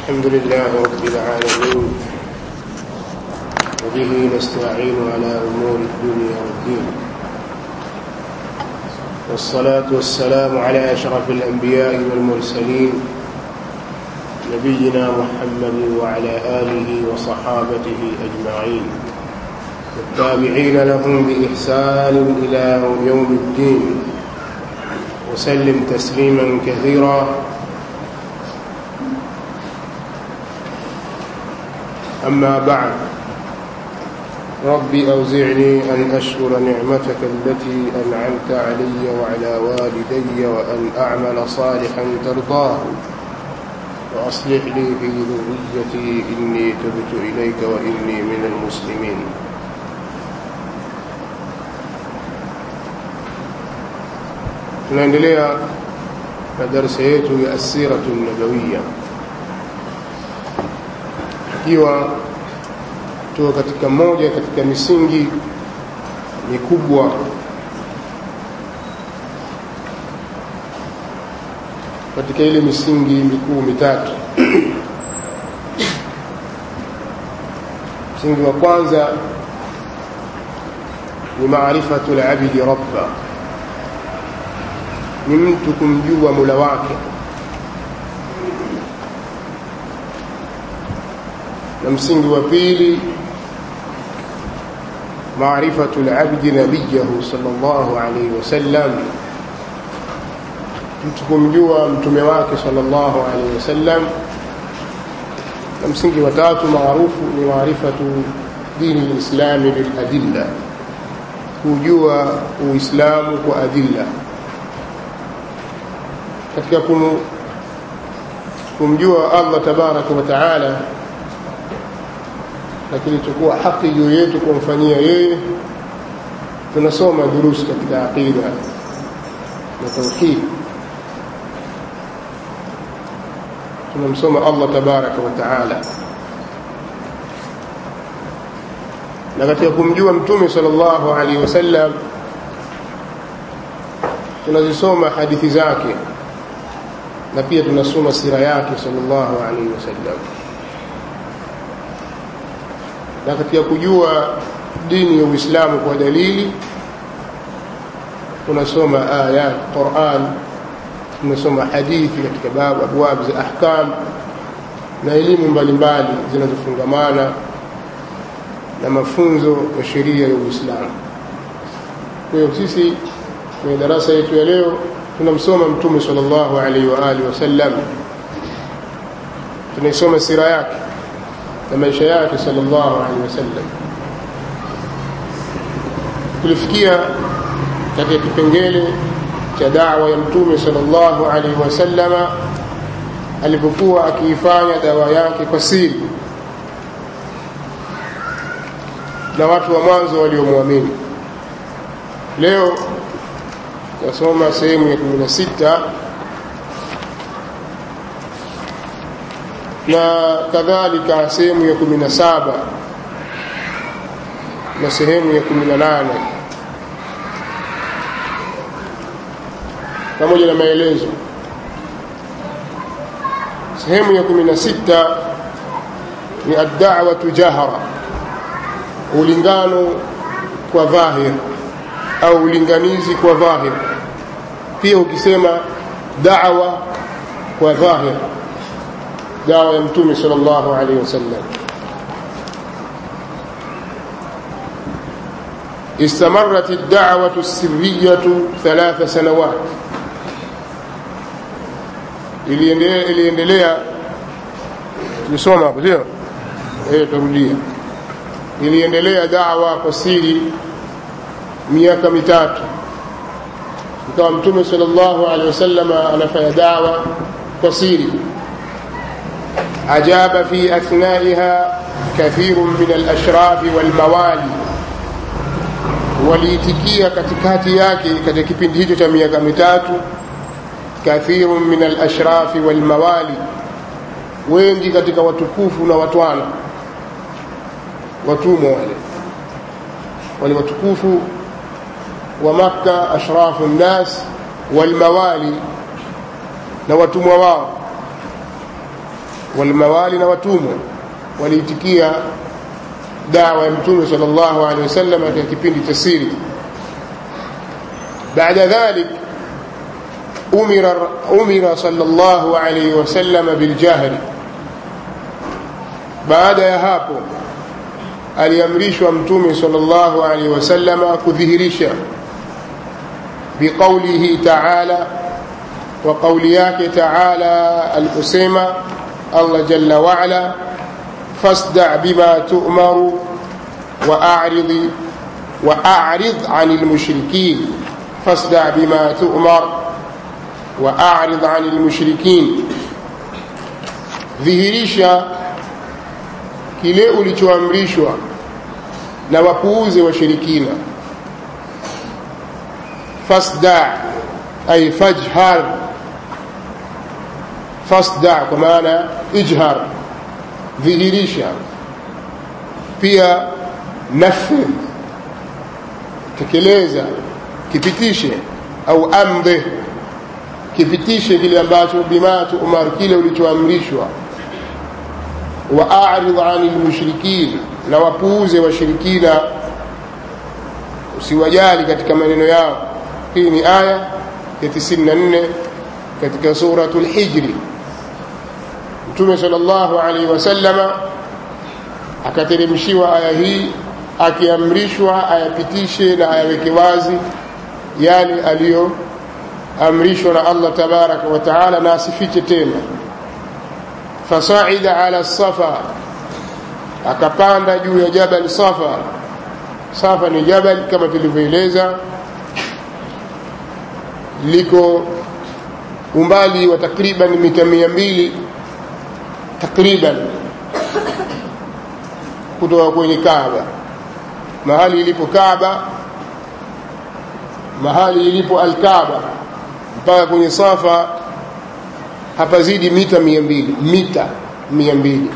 الحمد لله رب العالمين وبه نستعين على أمور الدنيا والدين والصلاة والسلام على أشرف الأنبياء والمرسلين نبينا محمد وعلى آله وصحابته أجمعين والتابعين لهم بإحسان إلى يوم الدين وسلم تسليما كثيرا أما بعد رب أوزعني أن أشكر نعمتك التي أنعمت علي وعلى والدي وأن أعمل صالحا ترضاه وأصلح لي في ذريتي إني تبت إليك وإني من المسلمين tunaendelea na darasa yetu ya asiratu nabawiya ikiwa tuko katika moja katika misingi mikubwa katika ile misingi mikuu mitatu msingi wa kwanza ni maarifatu labidi rabba ni mtu kumjua mula wake na msingi wa pili maarifatu labdi nabiyahu sallallahu alaihi wasallam mtu kumjua mtume wake sallallahu alaihi wasallam na msingi wa tatu maarufu ni maarifatu dini lislami biladilla kujua uislamu kwa adilla katika kum, kumjua allah tabaraka wa taala na kilichokuwa haki juu yetu kumfanyia yeye tunasoma durusi katika aqida na tauhid tunamsoma allah tabaraka wa taala na katika kumjua mtume sal llahu alaihi wasallam tunazisoma hadithi zake na pia tunasoma sira yake sallallahu alaihi wasallam na katika kujua dini ya Uislamu kwa dalili tunasoma ayat Qur'an tunasoma hadithi katika babu abwab za ahkam na elimu mbalimbali zinazofungamana na mafunzo ya sheria ya Uislamu. Kwa hiyo sisi kwenye darasa yetu ya leo tunamsoma Mtume sallallahu alaihi wa alihi wasallam, tunaisoma sira yake na maisha yake sallallahu alaihi wasallam. Tulifikia katika kipengele cha dawa ya Mtume sallallahu alaihi wasallama alipokuwa akiifanya dawa yake kwa siri na watu wa mwanzo waliomwamini. Leo nasoma sehemu ya kumi na sita na kadhalika sehemu ya kumi na saba na sehemu ya kumi na nane pamoja na maelezo. Sehemu ya kumi na sita ni addawatu jahra, ulingano kwa dhahir au ulinganizi kwa dhahir. Pia ukisema dawa kwa dhahir dawa ya mtume sallallahu alaihi wasallam استمرت الدعوة السرية ثلاث سنوات iliendelea tumesoma hapo sio eh turudia iliendelea dawa kwa siri miaka mitatu ikawa mtume sallallahu alaihi wasallam anafanya dawa kwa siri أجاب في أثنائها كثير من الأشراف والموالي waliitikia katikati yake katika kipindi hicho cha miaka mitatu kathiru min alashrafi walmawali wengi katika watukufu na watwana watumwa wale wale watukufu wa makka ashrafu nnas walmawali na watumwa wao walmawali na watumwa waliitikia dawa ya mtume sallallahu alaihi wasallam katika kipindi cha siri baada dhalik umira umira sallallahu alaihi wasallam biljahri baada ya hapo aliamrishwa mtume sallallahu alaihi wasallam kudhihirisha biqaulihi ta'ala wa qauli yake ta'ala aliposema Allah jalla wa ala فاصدع بما تؤمر وأعرض وأعرض عن المشركين فاصدع بما تؤمر وأعرض عن المشركين dhihirisha kile ulichoamrishwa na wapuuze washirikina fasda ay fajhar fasda kwa maana ijhar dhihirisha pia nafidh tekeleza kipitishe au amdhe kipitishe kile ambacho bima tuumar kile ulichoamrishwa wa a'rid 'anil mushrikin na wapuuze washirikina usiwajali katika maneno yao hii ni aya ya 94 katika suratul hijri mtume sallallahu alaihi wasallama akateremshiwa aya hii akiamrishwa ayapitishe na ayaweke wazi yale aliyoamrishwa na Allah tabaraka wa taala na asifiche tena fasaida ala safa akapanda juu ya jabal safa safa ni jabal kama tulivyoeleza liko umbali wa takriban mita mia mbili takriban kutoka kwenye Kaaba mahali ilipo Kaaba mahali ilipo Al-Kaaba mpaka kwenye Safa hapazidi mita mia mbili mita mia mbili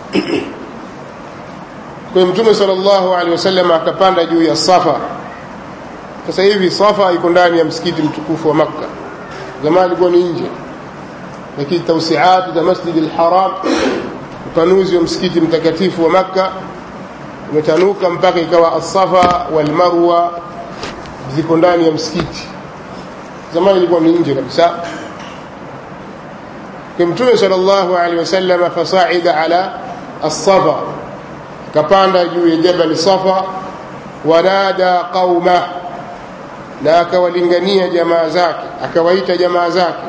kwa Mtume sallallahu alaihi wasallam akapanda juu ya Safa sasa hivi Safa iko ndani ya msikiti mtukufu wa Makka zamani ilikuwa ni nje lakini tausiati za Masjid al-Haram upanuzi wa msikiti mtakatifu wa Makka umetanuka mpaka ikawa as-Safa wal Marwa ziko ndani ya msikiti zamani ilikuwa ni nje kabisa kwa Mtume sallallahu alaihi wasallam fasaida ala as-Safa kapanda juu ya jabal Safa wanada qauma na akawalingania jamaa zake akawaita jamaa zake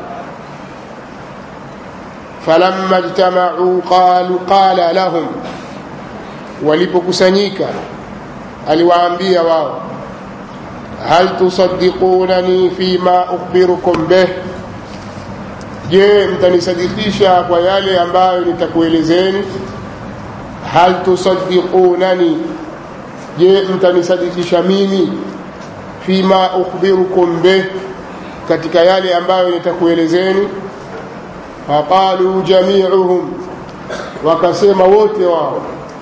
falamma ijtama'u qalu qala lahum walipokusanyika aliwaambia wao hal tusaddiqunani fima ukhbirukum bih je mtanisadikisha kwa yale ambayo nitakuelezeni hal tusaddiqunani je mtanisadikisha mimi fima ukhbirukum bih katika yale ambayo nitakuelezeni faqalu jami'uhum wakasema wote wao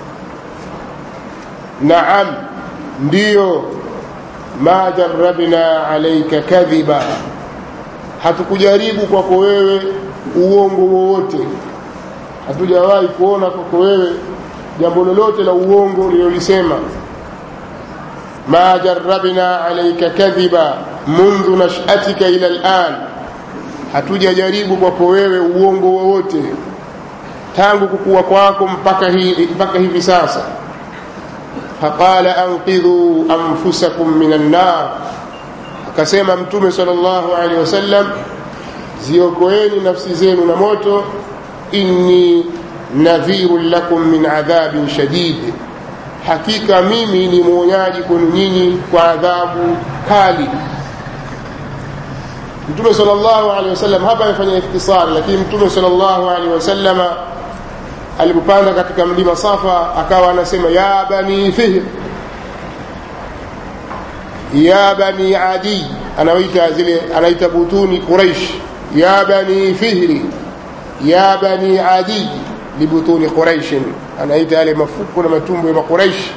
naam ndiyo ma jarrabna alayka kadhiba hatukujaribu kwako wewe uongo wowote hatujawahi kuona kwako wewe jambo lolote la uongo ulilolisema ma jarrabna alayka kadhiba mundu nashatika ila al'an hatujajaribu kwako wewe uongo wowote tangu kukua kwako mpaka hivi, mpaka hivi sasa faqala anqidhu anfusakum minan nar akasema mtume sallallahu alaihi wasallam ziokoeni nafsi zenu na moto inni nadhirun lakum min adhabin shadid hakika mimi ni mwonyaji kwenu nyinyi kwa adhabu kali mtume sallallahu alaihi wasallam hapa amefanya ikhtisari lakini mtume sallallahu alaihi wasallam alipopanda katika mlima Safa akawa anasema ya bani fihr ya bani adi anaita zile anaita butuni quraish ya bani fihri ya bani adi libutuni quraish anaita yale mafuko na matumbo ya quraish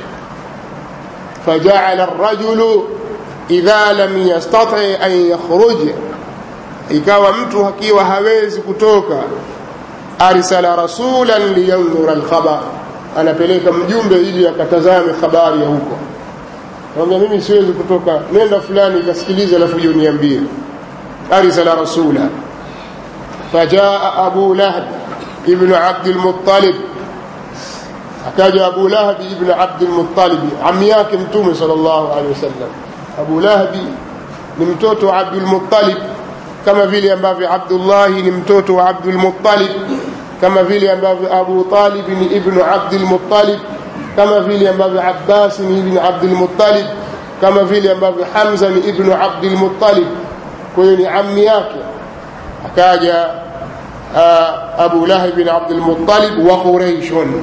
فجعل الرجل إذا لم يستطع أن يخرج ikawa mtu akiwa hawezi kutoka arsala rasulan liyandhura alkhabar anapeleka mjumbe ili akatazame habari ya huko kwamba mimi siwezi kutoka nenda fulani kasikilize alafu uje uniambie arsala rasula fajaa abu lahab ibnu abdilmuttalib akaja abu lahabi ibnu abdilmuttalibi ami yake mtume sal llahu alehi wasallam abu lahabi ni mtoto wa abdulmuttalib kama vile ambavyo abdullahi ni mtoto wa abdulmuttalib kama vile ambavyo abu talib ni ibnu abdilmuttalib kama vile ambavyo abbasi ni ibnu abdilmuttalib kama vile ambavyo hamza ni ibnu abdilmuttalib kwa hiyo ni ammi yake akaja abu lahab bin abdilmuttalib wa quraishun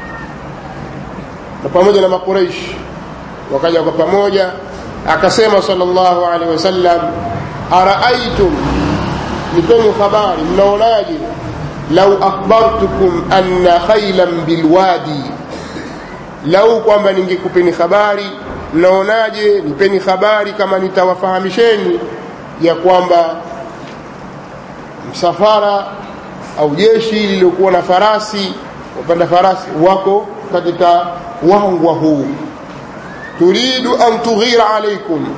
na pamoja na makuraish wakaja kwa pamoja akasema sallallahu alaihi wasallam araaitum nipeni habari mnaonaje lau akhbartukum anna khailan bilwadi lau kwamba ningekupeni habari mnaonaje nipeni habari kama nitawafahamisheni ya kwamba msafara au jeshi lililokuwa na farasi wapanda farasi wako katika wangwa huu turidu an tughira alaikum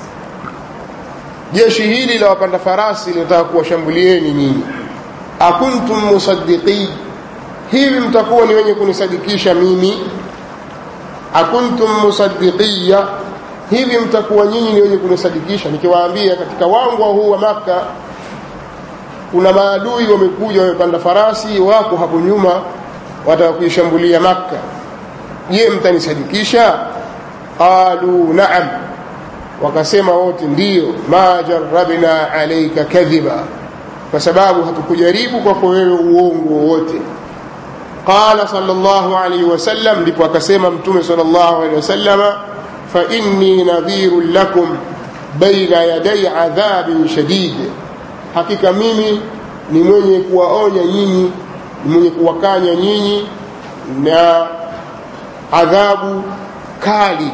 jeshi hili la wapanda farasi linataka kuwashambulieni nyinyi akuntum musaddiqin hivi mtakuwa ni wenye kunisadikisha mimi akuntum musaddiqiya hivi mtakuwa nyinyi ni wenye kunisadikisha nikiwaambia katika wangwa huu wa maka kuna maadui wamekuja wamepanda farasi wako hapo nyuma wataka kuishambulia makka je mtanisadikisha qalu naam wakasema wote ndiyo ma jarabna alaika kadhiba kwa sababu hatukujaribu kwako wewe uongo wowote qala sallallahu alayhi wasallam ndipo akasema mtume sallallahu alayhi wasallama fa inni nadhirun lakum baina yaday adhabin shadid hakika mimi ni mwenye kuwaonya nyinyi ni mwenye kuwakanya nyinyi na adhabu kali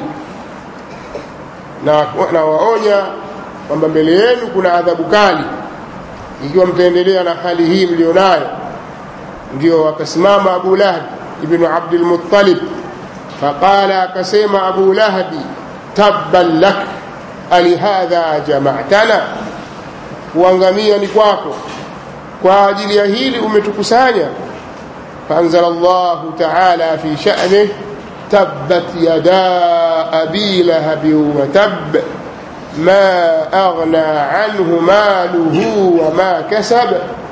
na nawaonya kwamba mbele yenu kuna adhabu kali ikiwa mtaendelea na hali hii mlionayo ndio akasimama abu lahabi ibnu abdilmuttalib faqala akasema abu lahabi tabban lak alihadha jamatana kuangamia ni kwako kwa ajili ya hili umetukusanya faanzala llahu taala fi sha'nih تبت يدا أبي لهب وتب ما أغنى عنه ماله وما كسب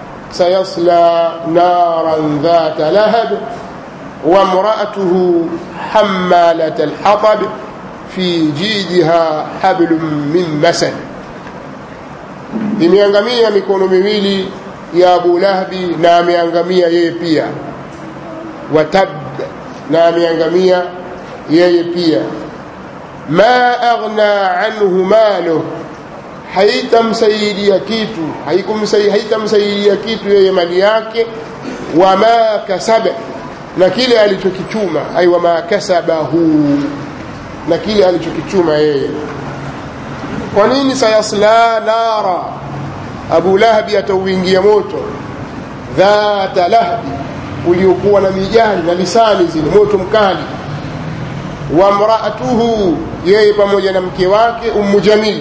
سيصلى نارا ذات لهب وامرأته حمالة الحطب في جيدها حبل من مسد imeangamia mikono miwili ya abu lahabi na ameangamia yeye pia watab na ameangamia yeye pia ma aghna anhu maluh haitamsaidia kitu haitamsaidia kitu yeye mali yake wama kasaba na kile alichokichuma ai wama kasabahu na kile alichokichuma yeye kwa nini sayasla nara abu lahabi atauingia moto dhata lahbi uliokuwa na mijali na lisani zile moto mkali wa mraatuhu yeye pamoja na mke wake ummu jamil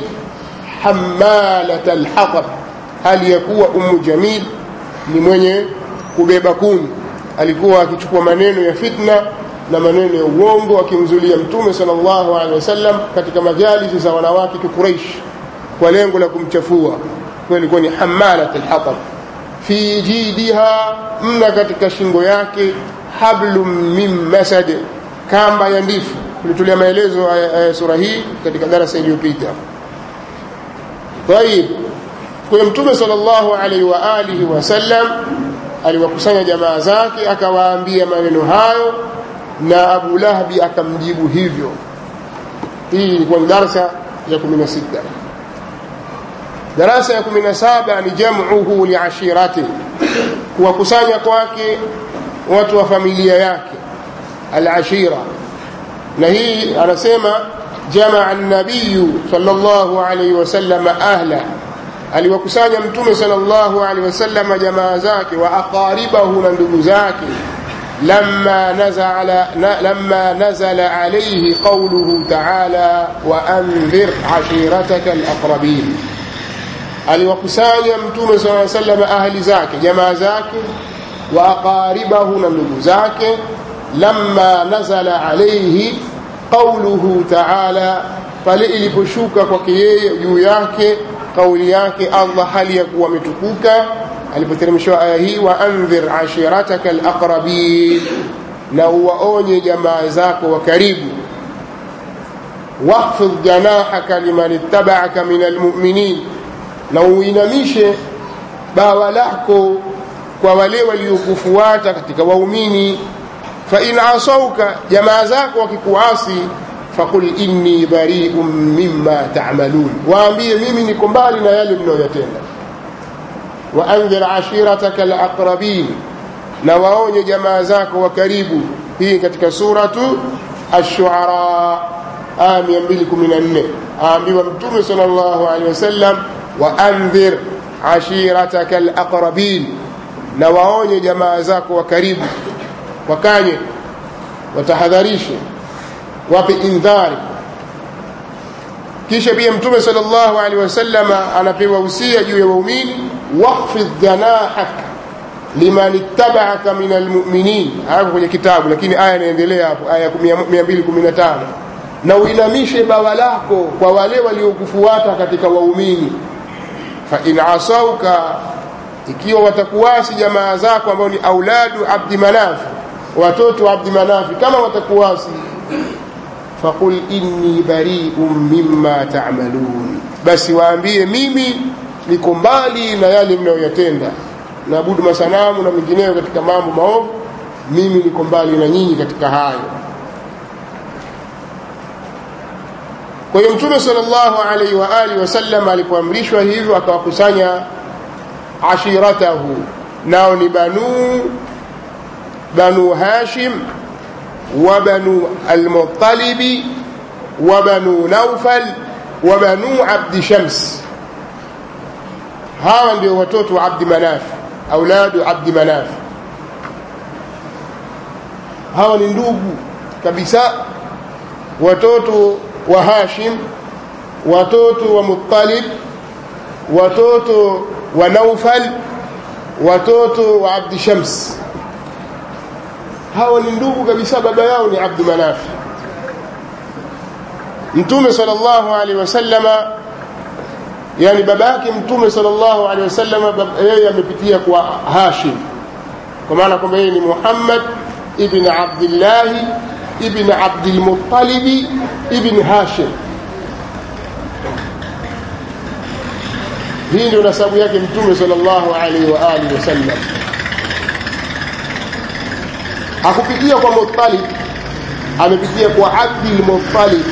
hamalat alhatab hali ya kuwa ummu jamil ni mwenye kubeba kuni alikuwa akichukua maneno ya fitna na maneno ya uongo akimzulia mtume sallallahu alaihi wasallam katika majalisi za wanawake kikuraish kwa lengo la kumchafua kwa ilikuwa ni hamalat alhatab fi jidiha mna katika shingo yake hablum min masad kamba ya ndifu tulitolea maelezo ya sura hii katika darasa iliyopita طيب kwa mtume sallallahu alaihi wa alihi wasallam aliwakusanya jamaa zake akawaambia maneno hayo na Abu Lahabi akamjibu hivyo hii ilikuwa ni darasa ya 16 darasa ya 17 ni jam'uhu liashirati kuwakusanya kwake watu wa familia yake al-ashira na hii anasema jamaa an-nabiy sallallahu alayhi wasallam ahla aliwakusanya mtume sallallahu alaihi wasallam jamaa zake wa aqaribahu na ndugu zake لما نزل لما نزل عليه قوله تعالى وأنذر عشيرتك الأقربين aliwakusanya mtume saa sallam ahli zake jamaa zake wa aqaribahu na ndugu zake lamma nazala alaihi qauluhu taala pale iliposhuka kwake yeye juu yake kauli yake allah hali ya kuwa ametukuka alipoteremshiwa aya hii waandhir ashirataka alaqrabin na uwaonye jamaa zako wa karibu wahfidh janahaka liman ittabaaka min almuminin na uinamishe bawa lako kwa wale waliokufuata katika waumini fain asauka jamaa zako wakikuasi faqul inni bariun mima tamalun waambie mimi niko mbali na yale mnayoyatenda waandhir ashirataka alaqrabin na waonye jamaa zako wa karibu hii katika suratu ashuara aya 214 aambiwa mtume sal llahu alehi wasallam waandhir ashirataka alaqrabin na waonye jamaa zako wa karibu wakanye watahadharishe wape indhari kisha pia mtume sal llahu alehi wasalama anapewa usia juu ya waumini wahfidh janahak liman ittabaaka min almuminin hayako kwenye kitabu lakini aya inaendelea hapo aya 215 na uinamishe bawa lako kwa wale waliokufuata katika waumini fain asauka ikiwa watakuwasi jamaa zako ambao ni auladu abdi manafi watoto wa abdi manafi kama watakuwasi faqul inni bariun mima tamalun basi waambie mimi niko mbali na yale mnayoyatenda naabudu masanamu na mengineyo katika mambo maovu mimi niko mbali na nyinyi katika hayo kwa hiyo mtume salllahu alaihi wa alihi wasallam alipoamrishwa hivyo akawakusanya ashiratahu nao ni banu banu hashim wa banu almutalibi wa banu naufal wa banu abdi shams hawa ndio watoto wa abdi manaf auladu abdi manaf hawa ni ndugu kabisa watoto wa hashim watoto wa muttalib watoto wa naufal watoto wa abdi shams hawa ni ndugu kabisa baba yao ni abdu manaf mtume sal llahu alehi wasallama yani baba yake mtume sallallahu alaihi wasallam yeye amepitia kwa Hashim kwa maana kwamba yeye ni Muhammad ibn Abdullah ibn Abdul Muttalib ibn Hashim hii ndio nasabu yake mtume sallallahu alaihi wa alihi wasallam hakupitia kwa Muttalib amepitia kwa Abdul Muttalib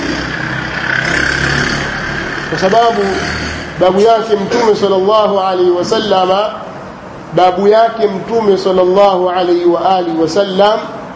kwa sababu babu yake mtume sallallahu alaihi wasallama babu yake mtume sallallahu alaihi wa alihi wasallam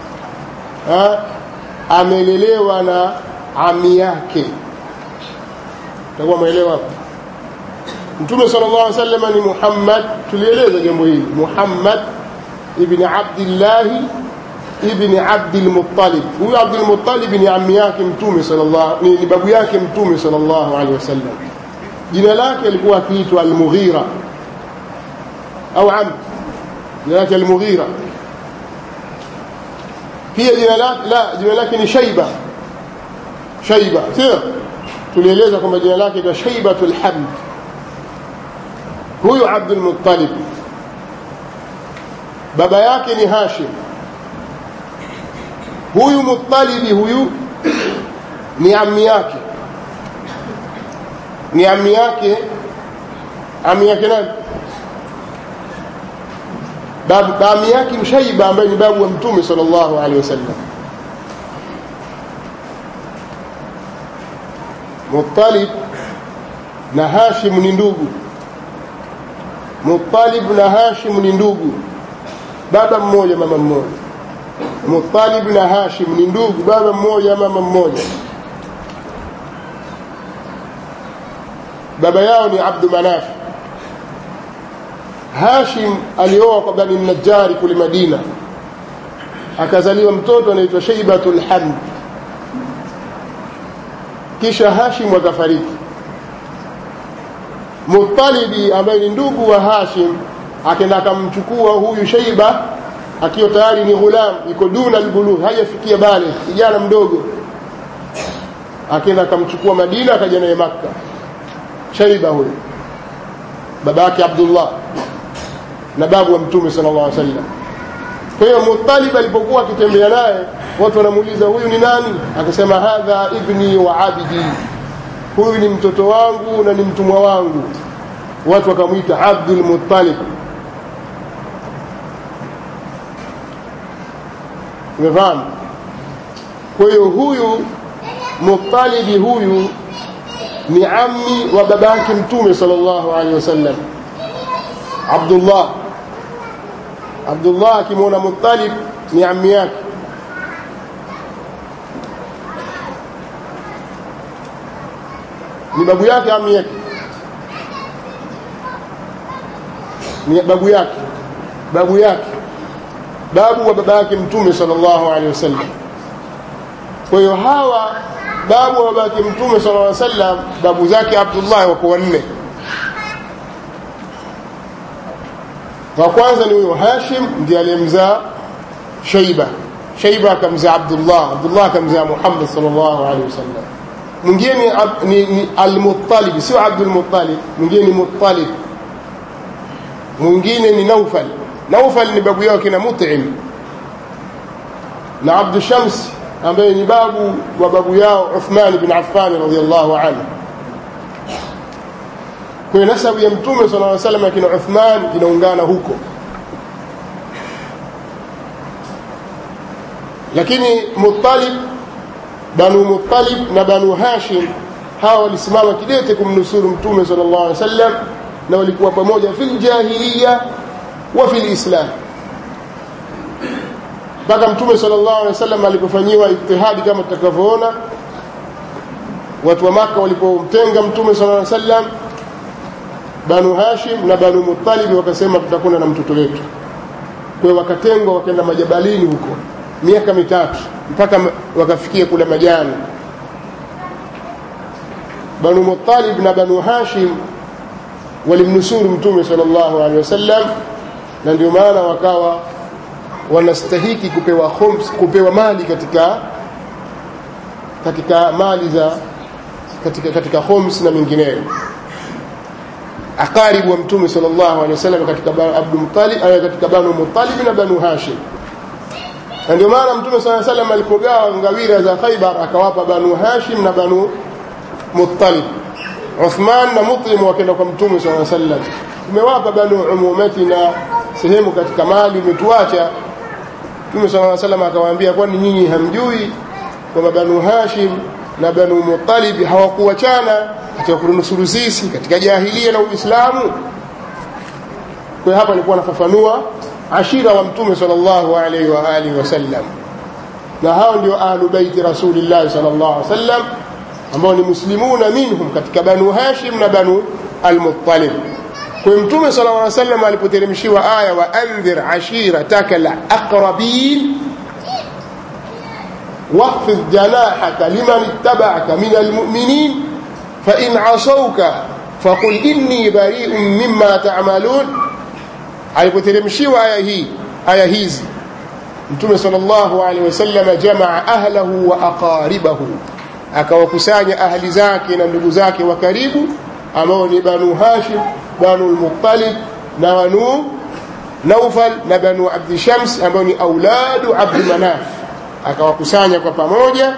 amelelewa na ami yake takuwa mwelewa hapo mtume sallallahu alaihi wasallam ni Muhammad tulieleza jambo hili Muhammad ibn Abdullah ibn Abdul Muttalib huyu Abdul Muttalib ni ami yake mtume sallallahu ni babu yake mtume sallallahu alaihi wasallam jina lake alikuwa akiitwa Al-Mughira au Amr jina lake Al-Mughira pia jina lake la jina lake ni Shaiba Shaiba sio tulieleza kwamba jina lake ni Shaibatul Hamd huyu Abdul Muttalib baba yake ni Hashim huyu Muttalibi huyu ni ammi yake ni ami yake ami yake nani babu ami yake mshaiba ambaye ni babu wa mtume sallallahu alaihi wasallam Muttalib na Hashim ni ndugu Muttalib na Hashim ni ndugu baba mmoja mama mmoja Muttalib na Hashim ni ndugu baba mmoja mama mmoja baba yao ni Abdu Manaf hashim alioa kwa bani najari kule madina akazaliwa mtoto anaitwa shaibatul hamd kisha hashim akafariki mutalibi ambaye ni ndugu wa hashim akenda akamchukua huyu shaiba akiwa tayari ni ghulam iko duna albulugh hajafikia bale kijana mdogo akenda akamchukua madina akaja naye makka shaiba huyo baba yake abdullah na babu wa mtume sallallahu alaihi wasallam kwa hiyo Muttalib alipokuwa akitembea naye watu wanamuuliza huyu ni nani akasema hadha ibni wa abdi huyu ni mtoto wangu na ni mtumwa wangu watu wakamwita Abdul Muttalib umefahamu kwa hiyo huyu Muttalibi huyu ni ammi wa babake mtume sallallahu alaihi wasallam Abdullah Abdullah akimwona Muttalib ni ammi yake ni babu yake ammi yake ni babu yake babu yake babu wa baba yake mtume sallallahu alaihi wasallam kwa hiyo hawa babu wa baba yake mtume sallallahu alaihi wasallam babu zake Abdullah wako wanne wa kwanza ni huyo Hashim ndiye aliyemzaa Shaiba Shaiba akamzaa Abdullah Abdullah akamzaa Muhammad sallallahu alaihi wasallam mwingine ni, ni, ni Al-Muttalib sio Abdul Muttalib mwingine ni Muttalib mwingine ni Naufal Naufal ni babu yake na Mut'im na Abdu Shams ambaye ni babu wa babu yao Uthman bin Affan radhiyallahu anhu kwa nasabu ya mtume sallallahu alaihi wasallam akina Uthman inaungana huko lakini Muttalib Banu Muttalib na Banu Hashim hawa walisimama kidete kumnusuru mtume sallallahu alaihi wasallam na walikuwa pamoja fil jahiliya wa fil islam mpaka mtume sallallahu alaihi wasallam alipofanyiwa ijtihadi kama tutakavyoona watu wa maka walipomtenga mtume sallallahu alaihi wasallam banu hashim na banu muttalib wakasema tutakwenda na mtoto wetu kwa hiyo wakatengwa wakaenda majabalini huko miaka mitatu mpaka wakafikia kule majani banu muttalib na banu hashim walimnusuru mtume sallallahu alaihi wasallam na ndio maana wakawa wanastahiki kupewa khums, kupewa mali katika katika mali za katika katika khums na mingineyo akaribu wa mtume sallallahu alaihi wasallam katika Abdul Muttalib katika Banu Muttalib na Banu Hashim na ndio maana mtume sallallahu alaihi wasallam alipogawa ngawira za Khaibar akawapa Banu Hashim na Banu Muttalib Uthman na Mut'im wakaenda kwa mtume sallallahu alaihi wasallam tumewapa Banu Umumati na sehemu katika mali umetuacha Mtume sallallahu alaihi wasallam akawaambia kwani nyinyi hamjui kwamba Banu Hashim na Banu Muttalib hawakuachana katika kunusuru sisi katika jahilia na Uislamu kwa hapa nilikuwa nafafanua ashira wa Mtume sallallahu alaihi wa alihi wasallam na hao ndio ahlu baiti Rasulillah sallallahu alaihi wasallam ambao ni muslimuna minhum katika Banu Hashim na Banu al-Muttalib kwa mtume sallallahu alaihi wasallam alipoteremshiwa aya wa andhir ashirataka alaqrabin واخفض جناحك لمن اتبعك من المؤمنين فإن عصوك فقل إني بريء مما تعملون alipoteremshiwa aya hii aya hizi mtume sallallahu alaihi wasallam jamaa ahlahu wa aqaribahu akawakusanya ahli zake na ndugu zake wa karibu ambao ni banu hashim banu al-muttalib na banu naufal na banu abdi shams ambao ni auladu abdi manaf akawakusanya kwa pamoja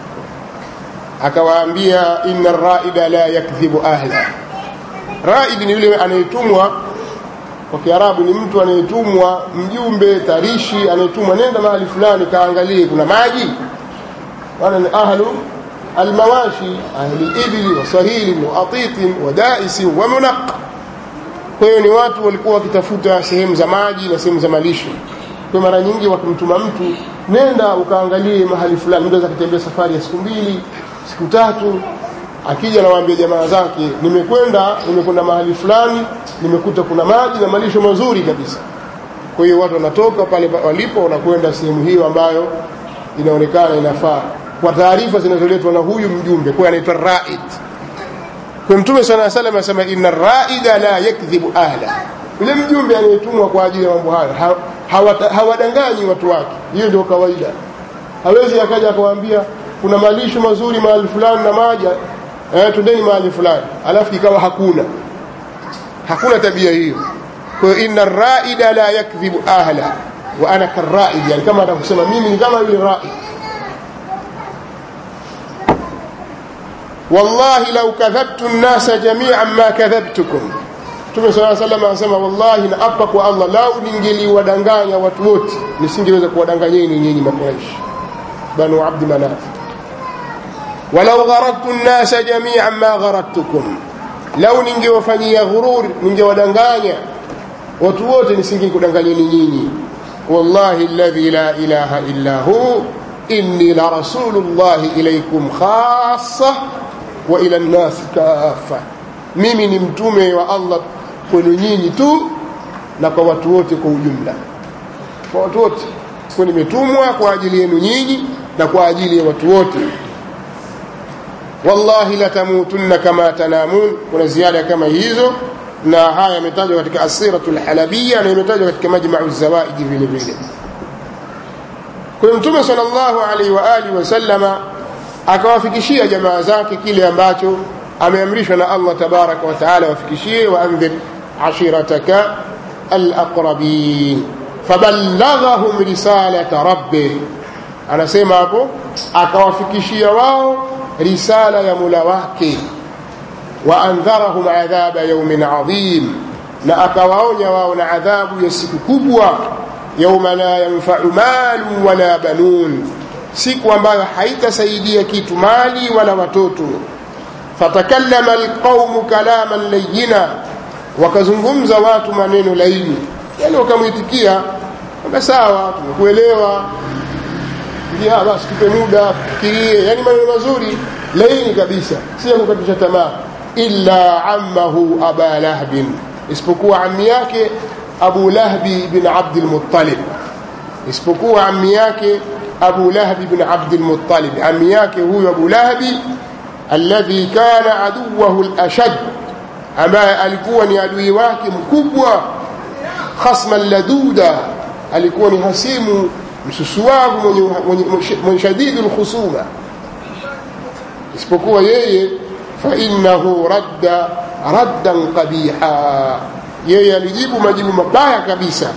akawaambia inna raida la yakdhibu ahla raid ni yule anayetumwa kwa kiarabu ni mtu anayetumwa mjumbe tarishi anayetumwa nenda mahali fulani kaangalie kuna maji wala ni ahlu almawashi ahli ibli wa sahili wa atitin wa daisi wa munaq kwa hiyo ni watu walikuwa wakitafuta sehemu za maji na sehemu za malisho kwa mara nyingi wakimtuma mtu nenda ukaangalie mahali fulani mtu anaweza kutembea safari ya siku mbili siku tatu akija nawaambia jamaa zake nimekwenda nimekwenda mahali fulani nimekuta kuna maji na malisho mazuri kabisa kwa hiyo watu wanatoka pale walipo wanakwenda sehemu hiyo ambayo inaonekana inafaa kwa taarifa zinazoletwa na huyu mjumbe kwa anaitwa raid kwa mtume sala salam anasema inna raida la yakdhibu ahla yule mjumbe anayetumwa kwa ajili ya mambo hayo hawadanganyi watu wake hiyo ndio kawaida hawezi akaja akawaambia kuna malisho mazuri mahali fulani na maji eh, tundeni mahali fulani alafu ikawa hakuna hakuna tabia hiyo kwa hiyo inna raida la yakdhibu ahla wa ana karaid yani kama atakusema mimi ni kama yule raid wallahi lau kadhabtu nnasa jamian ma kadhabtukum mtume saa salam anasema wallahi na apa kwa allah lau ningeliwadanganya watu wote nisingeweza kuwadanganyeni nyinyi makuraishi banu abdi manaf walau gharadtu nnasa jamian ma gharadtukum lau ningewafanyia ghurur ningewadanganya watu wote nisingekudanganyeni nyinyi wallahi alladhi la ilaha illa hu inni la rasulullahi ilaikum khassa wa ila nnasi kafa mimi ni mtume wa allah kwenu nyinyi tu na kwa watu wote kwa ujumla kwa watu wote kwa nimetumwa kwa ajili yenu nyinyi na kwa ajili ya watu wote wallahi latamutunna kama tanamun kuna ziada kama hizo na haya yametajwa katika asiratu lhalabia na imetajwa katika majmau zawaidi vile vile kwa mtume sal llahu alaihi wa alihi wasallama akawafikishia jamaa zake kile ambacho ameamrishwa na allah tabaraka wataala wafikishie waandhir ashirataka alaqrabin faballaghahum risalata rabbih anasema hapo akawafikishia wao risala ya mula wake waandharahum adhaba yaumin adhim na akawaonya wao na adhabu ya siku kubwa yauma la yanfau malu wala banun siku ambayo haitasaidia kitu mali wala watoto fatakallama alqaumu kalaman layina wakazungumza watu maneno laini yani wakamwitikia kwamba sawa tumekuelewa ndio basi tupe muda fikirie yani maneno mazuri laini kabisa si kukatisha tamaa illa ammahu aba lahbin isipokuwa ammi yake abu lahbi bin abd almuttalib isipokuwa ammi yake abu lahbi bin abd almuttalib ammi yake huyo abu lahbi alladhi kana aduwahu alashad ambaye alikuwa ni adui wake mkubwa khasman laduda alikuwa ni hasimu msusuwavu mwenye, mwenye, mwenye shadidu lkhusuma isipokuwa yeye fainahu radda raddan qabiha yeye alijibu majibu mabaya kabisa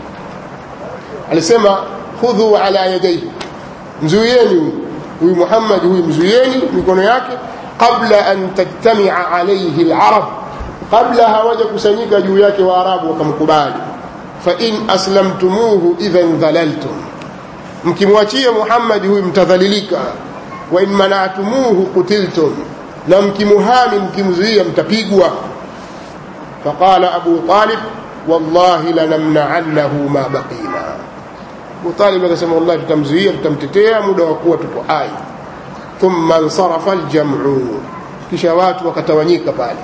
alisema khudhu ala yadaihi mzuieni huyu muhammad huyu mzuieni mikono yake qabla an tajtamia alaihi larab kabla hawaja kusanyika juu yake waarabu wakamkubali fain aslamtumuhu idhan dhalaltum mkimwachia muhammadi huyu mtadhalilika wain manatumuhu kutiltum na mkimuhami mkimzuia mtapigwa faqala abu talib wallahi lanamnaannahu ma baqina abu talib akasema wallahi tutamzuia tutamtetea muda wa kuwa tupo hai thumma nsarafa aljamu kisha watu wakatawanyika pale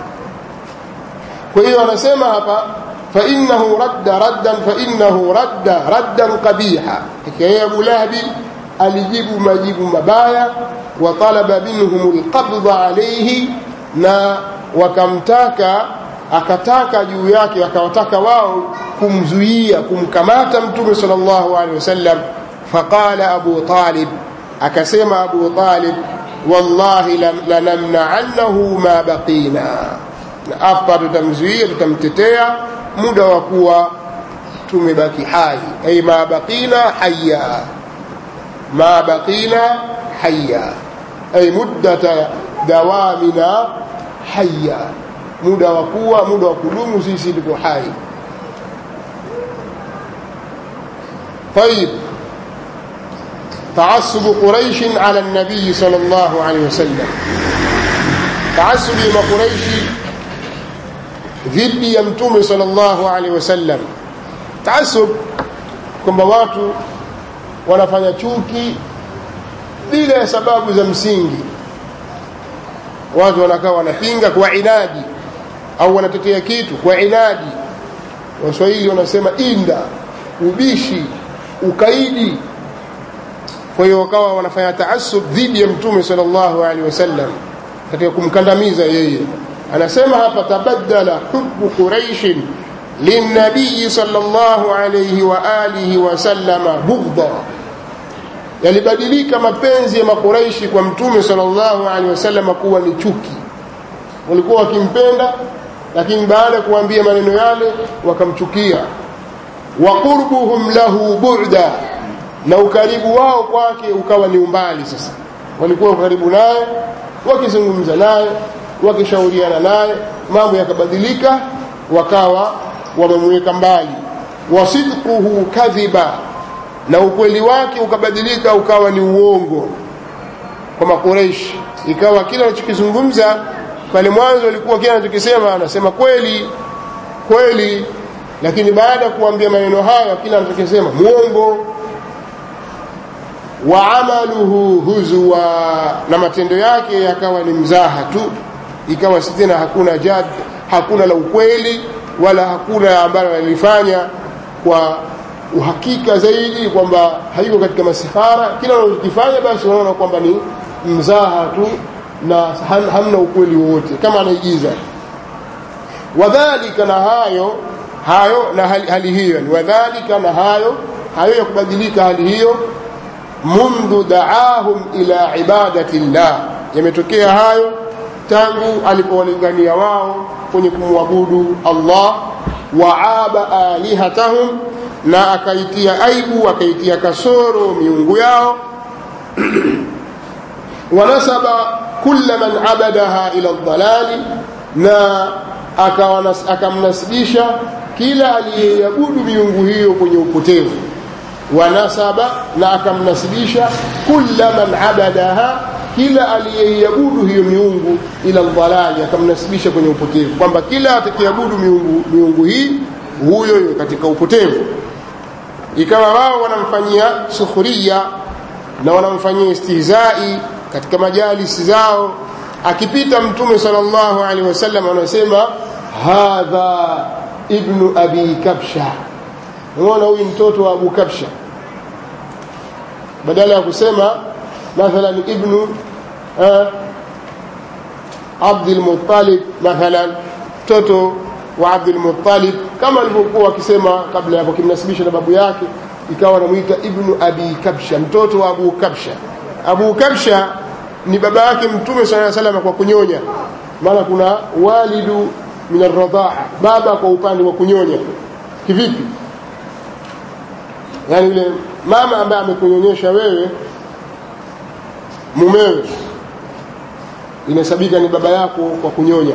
kwa hiyo anasema hapa fainahu radda raddan fainahu radda raddan qabiha yeye abu lahabi alijibu majibu mabaya wa talaba minhum alqabdha alayhi na wakamtaka akataka juu yake akawataka wao kumzuia kumkamata mtume sallallahu alaihi wasallam faqala abu talib akasema abu talib wallahi lanamna'annahu ma baqina na hapa tutamzuia tutamtetea muda wa kuwa tumebaki hai ay ma baqina hayya ma baqina hayya ay muddata dawamina hayya muda wa kuwa muda wa kudumu sisi tuko hai طيب تعصب قريش على النبي صلى الله عليه وسلم تعصب ما قريش dhidi ya mtume sallallahu alaihi wasallam taasub kwamba watu wanafanya chuki bila ya sababu za msingi watu wanakaa wanapinga kwa inadi au wanatetea kitu kwa inadi waswahili wanasema inda ubishi ukaidi kwa hiyo wakawa wanafanya taasub dhidi ya mtume sallallahu alaihi wasallam katika kumkandamiza yeye anasema hapa tabaddala hubbu quraishin linnabiyi sallallahu alaihi wa alihi wasallama bughdha yalibadilika mapenzi ya makuraishi kwa mtume sallallahu alaihi wasallam kuwa ni chuki walikuwa wakimpenda lakini baada ya kuambia maneno yale wakamchukia wa qurbuhum lahu bu'da na ukaribu wao kwake ukawa ni umbali sasa walikuwa karibu naye wakizungumza naye wakishauriana naye mambo yakabadilika wakawa wamemweka mbali wasidquhu kadhiba na ukweli wake ukabadilika ukawa ni uongo kwa makureishi ikawa kila anachokizungumza pale mwanzo alikuwa kile anachokisema anasema kweli kweli lakini baada ya kuambia maneno hayo kila anachokisema muongo wa amaluhu huzwa na matendo yake yakawa ni mzaha tu ikawa si tena hakuna jad hakuna la ukweli wala hakuna ambalo alifanya kwa uhakika zaidi kwamba haiko katika masihara kila unachokifanya basi unaona kwamba ni mzaha tu na hamna ukweli wowote kama anaigiza wadhalika na hayo hayo na hali, hali hiyo wadhalika na hayo hayo ya kubadilika hali hiyo mundhu daahum ila ibadati llah yametokea hayo tangu alipowalingania wao kwenye kumwabudu Allah waaba alihatahum na akaitia aibu akaitia kasoro miungu yao wanasaba kulla man abadaha ila dhalali na akamnasibisha kila aliyeabudu miungu hiyo kwenye upotevu wanasaba na akamnasibisha kulla man abadaha kila aliyeiabudu hiyo miungu ila dhalali akamnasibisha kwenye upotevu kwamba kila atakayeabudu miungu, miungu hii huyo huyo katika upotevu ikawa wao wanamfanyia sukhuria na wanamfanyia istihzai katika majalisi zao akipita mtume sallallahu alaihi wasallam anasema hadha ibnu abi kabsha unaona huyu mtoto wa abu kabsha badala ya kusema mathalan ibnu eh, abdul muttalib mathalan mtoto wa abdul muttalib kama alivyokuwa akisema kabla ya kimnasibisha na babu yake ikawa anamuita ibnu abi kabsha mtoto wa abu kabsha abu kabsha ni baba yake mtume sala salam kwa kunyonya maana kuna walidu min arradhaa baba kwa upande wa kunyonya kivipi yani yule mama ambaye amekunyonyesha wewe mumewe inahesabika ni baba yako kwa kunyonya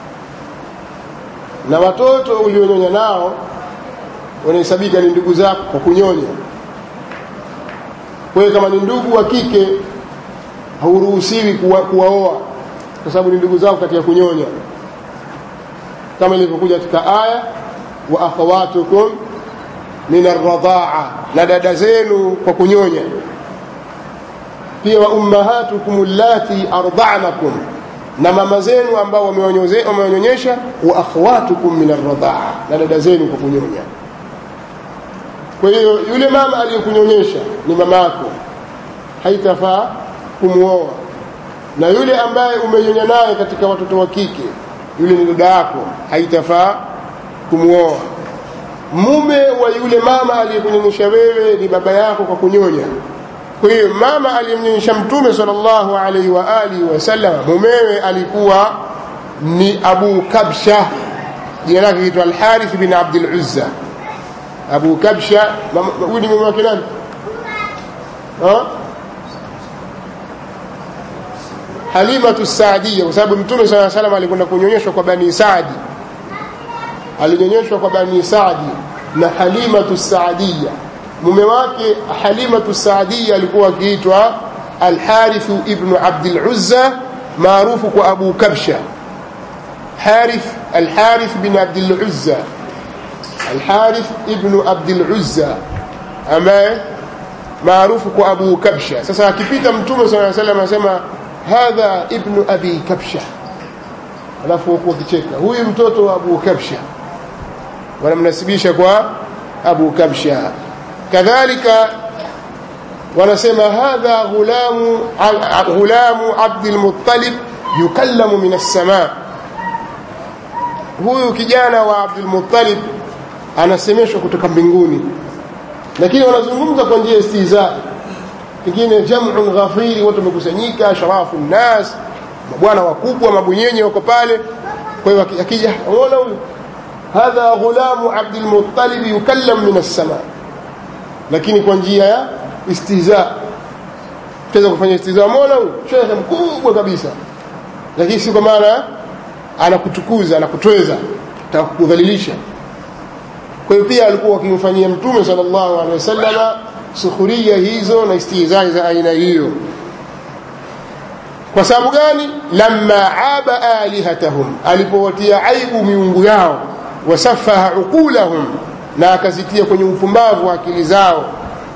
na watoto ulionyonya nao wanahesabika ni ndugu zako kwa kunyonya kwa hiyo kama ni ndugu wa kike hauruhusiwi kuwa, kuwaoa kwa sababu ni ndugu zako katika kunyonya kama ilivyokuja katika aya wa akhawatukum min arradhaa na dada zenu kwa kunyonya pia wa ummahatukum allati arda'nakum na mama zenu ambao wamewanyonyesha wa akhawatukum min arradhaa na dada zenu kwa kunyonya kwa hiyo yule mama aliyekunyonyesha ni mama yako haitafaa kumwoa na yule ambaye umenyonya naye katika watoto wa kike yule ni dada yako haitafaa kumwoa mume wa yule mama aliyekunyonyesha wewe ni baba yako kwa kunyonya kwa hiyo mama aliyemnyonyesha mtume sallallahu alaihi wa alihi wasallam mumewe alikuwa ni abu kabsha jina lake kitwa alharith bin abdul uzza abu kabsha huyu ni mume wake nani halimatu saadia kwa sababu mtume saa salam alikwenda kunyonyeshwa kwa bani saadi alinyonyeshwa kwa bani saadi na halimatu saadia mume wake halimatu saadia alikuwa akiitwa alharithu ibnu abdil uzza maarufu kwa abu kabsha harith alharith bin abdil uzza alharith ibnu abdil uzza ambaye maarufu kwa abu kabsha sasa akipita mtume saa salam anasema hadha ibnu abi kabsha alafu huku wakicheka huyu mtoto wa abu kabsha wanamnasibisha kwa abu kabsha kadhalika wanasema hadha ghulamu ghulamu abdulmuttalib yukallamu min assamaa huyu kijana wa abdulmuttalib anasemeshwa kutoka mbinguni lakini wanazungumza kwa njia ya istihza pengine jamun ghafiri watu wamekusanyika sharafu nnas mabwana wakubwa mabunyenye wako pale kwa hiyo akija unaona huyu hadha ghulamu abdulmuttalib yukallam min assamaa lakini kwa njia ya istihza tuweza kufanya istihza umeona huyu shekhe mkubwa kabisa lakini si kwa maana anakutukuza anakutweza atakudhalilisha kwa hiyo pia alikuwa wakimfanyia mtume sallallahu alaihi wasallama sukhuria hizo na istihzai za aina hiyo kwa sababu gani lamma aba alihatahum alipowatia aibu miungu yao wasafaha uqulahum na akazitia kwenye upumbavu wa akili zao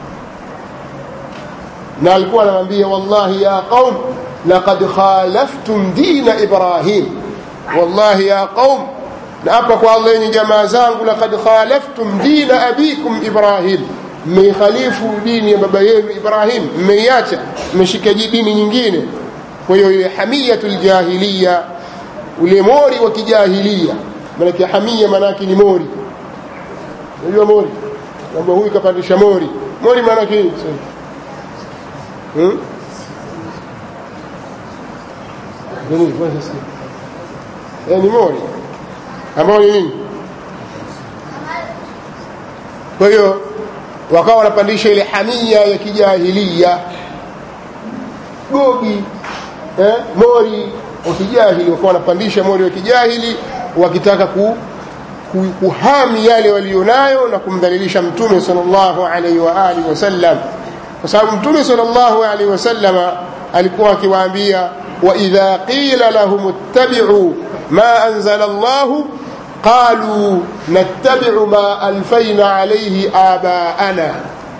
na alikuwa anamwambia wallahi ya qaum laqad khalaftum dina ibrahim wallahi ya qaum na hapa kwa Allah yenye jamaa zangu laqad khalaftum dina abikum ibrahim mmeikhalifu dini ya baba yenu ibrahim mmeiacha mmeshika dini nyingine kwa hiyo ile hamiyatul jahiliya ule mori wa kijahilia maanake hamia maanake ni mori unajua mori kwamba huyu kapandisha mori mori maanake nini hmm? ni mori ambao ni nini kwa hiyo wakawa wanapandisha ile hamia ya kijahilia gogi eh, mori wa kijahili wakawa wanapandisha mori wa kijahili wakitaka ku, ku, kuhami yale walionayo na kumdhalilisha mtume sallallahu alaihi wa alihi wasallam kwa sababu mtume sallallahu alaihi wasallam alikuwa akiwaambia واذا قيل لهم اتبعوا ما انزل الله قالوا نتبع ما الفينا عليه اباءنا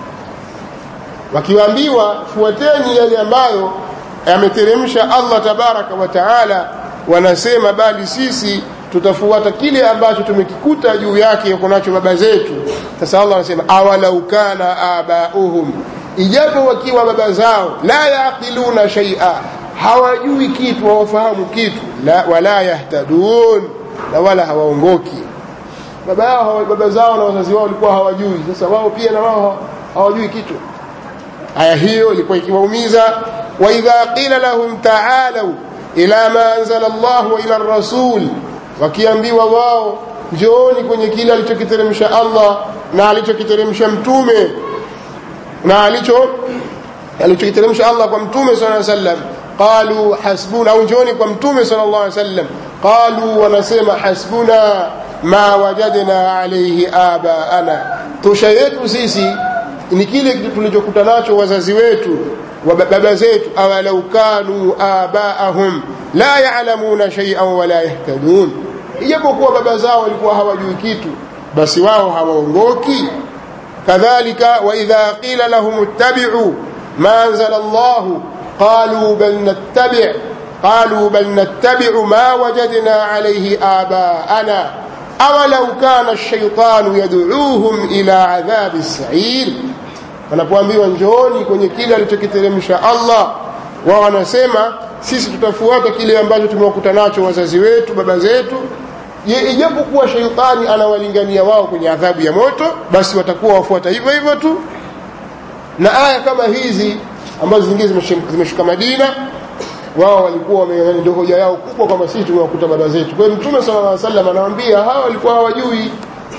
wakiwaambiwa fuateni yale ambayo yameteremsha Allah tabaraka wa taala wanasema bali sisi tutafuata kile ambacho tumekikuta juu yake kunacho baba zetu sasa Allah anasema awalau kana abauhum ijapo wakiwa baba zao la yaqiluna shay'a hawajui kitu hawafahamu kitu la, wala yahtadun na wala hawaongoki baba yao baba zao na wazazi wao walikuwa hawajui sasa wao pia na wao hawajui kitu aya hiyo ilikuwa ikiwaumiza wa idha qila lahum ta'alu ila ma anzala Allah wa ila rasul wakiambiwa wao njooni kwenye kile alichokiteremsha Allah na alichokiteremsha mtume na alicho alichokiteremsha Allah kwa mtume sallallahu alaihi wasallam qalu hasbuna au njooni kwa mtume sallallahu alaihi wasallam qalu wanasema hasbuna ma wajadna alayhi abaana tosha yetu sisi ni kile tulichokuta nacho wazazi wetu wa baba zetu awalau kanu abaahum la ya'lamuna shay'an wala yahtadun ijapokuwa baba zao walikuwa hawajui kitu basi wao hawaongoki kadhalika wa idha qila lahum ittabi'u ma anzala Allah qalu bal nattabi' قالوا بل نتبع ما وجدنا عليه آباءنا أولو كان الشيطان يدعوهم إلى عذاب السعير wanapoambiwa njooni kwenye kile alichokiteremsha Allah wao wanasema sisi tutafuata kile ambacho tumewakuta nacho wazazi wetu baba zetu ijapokuwa sheitani anawalingania wao kwenye adhabu ya moto basi watakuwa wafuata hivyo hivyo tu na aya kama hizi ambazo zingine zimeshuka Madina wao walikuwa ndio hoja yao kubwa kwamba sisi tumewakuta baba zetu kwa hiyo mtume sallallahu alaihi wasallam anawaambia hawa walikuwa hawajui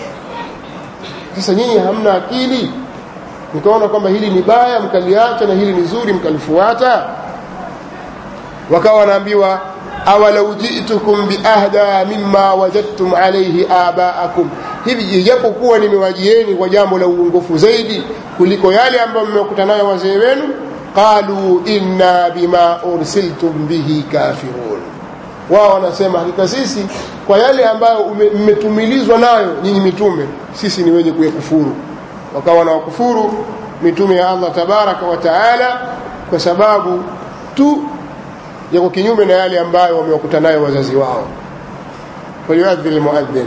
sasa nyinyi hamna akili mkaona kwamba hili ni baya mkaliacha na hili ni zuri mkalifuata wakawa wanaambiwa awalau jitukum biahda mimma wajadtum alayhi abaakum hivi ijapokuwa nimewajieni kwa jambo la uongofu zaidi kuliko yale ambayo mmekuta nayo wazee wenu qalu inna bima ursiltum bihi kafirun wao wanasema hakika sisi kwa yale ambayo mmetumilizwa nayo nyinyi mitume sisi ni wenye kuyakufuru wakawa na wakufuru mitume ya Allah tabaraka wa taala kwa sababu tu yako kinyume na yale ambayo wamewakuta nayo wazazi wao falyuadhin lmuadhin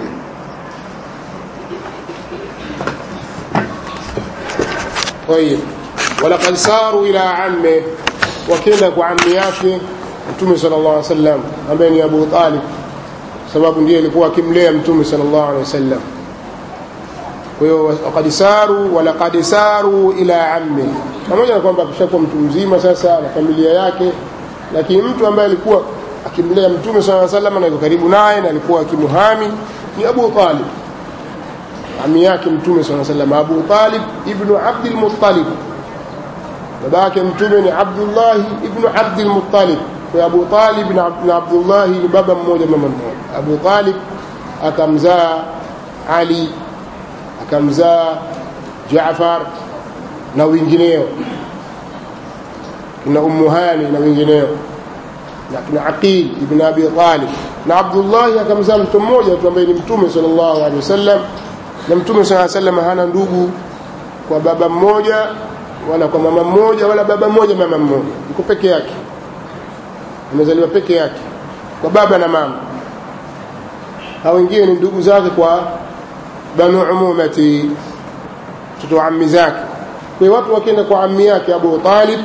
طيب ولقد ساروا إلى عمه وكenda kwa ammi yake mtume sallallahu alaihi wasallam ambaye ni Abu Talib sababu ndiye alikuwa akimlea mtume sallallahu alaihi wasallam kwa hiyo waqad saru walaqad saru ila ammi pamoja na kwamba akishakuwa mtu mzima sasa na familia yake lakini mtu ambaye alikuwa akimlea mtume sallallahu alaihi wasallam na yuko karibu naye na alikuwa akimuhami ni Abu Talib ami yake mtume sallallahu alaihi wasallam Abu Talib ibn Abdul Muttalib baba yake mtume ni Abdullah ibn Abdul Muttalib kwa Abu Talib na Abdullah ni baba mmoja mama mmoja Abu Talib akamzaa Ali akamzaa Jaafar na wengineo na Ummu Hani na wengineo na kina Aqil ibn Abi Talib na Abdullah akamzaa mtu mmoja tu ambaye ni mtume sallallahu alaihi wasallam na mtume sallallahu alaihi wasallam hana ndugu kwa baba mmoja wala kwa mama mmoja wala baba mmoja mama mmoja yuko peke yake amezaliwa peke yake kwa baba na mama hao wengine ni ndugu zake kwa banu umumati mtoto wa ammi zake kwa hiyo watu wakienda kwa ammi yake Abu Talib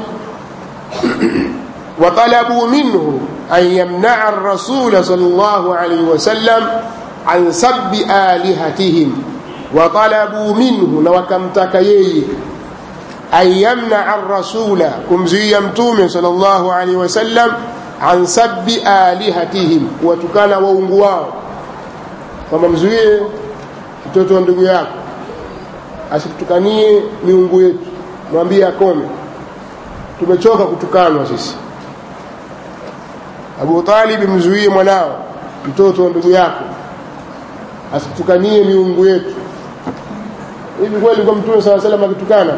وطلبوا منه أن يمنع الرسول صلى الله عليه وسلم عن سب آلهتهم وطلبوا منه وكمتك يي أن يمنع الرسول كمزي يمتوم صلى الله عليه وسلم عن سب آلهتهم وتكان وونغواو وممزويه mtoto wa ndugu yako asikutukanie miungu yetu mwambie akome tumechoka kutukanwa sisi Abu Talib mzuie mwanao mtoto wa ndugu yako asitukanie miungu yetu hivi kweli kwa mtume swalla salam akitukana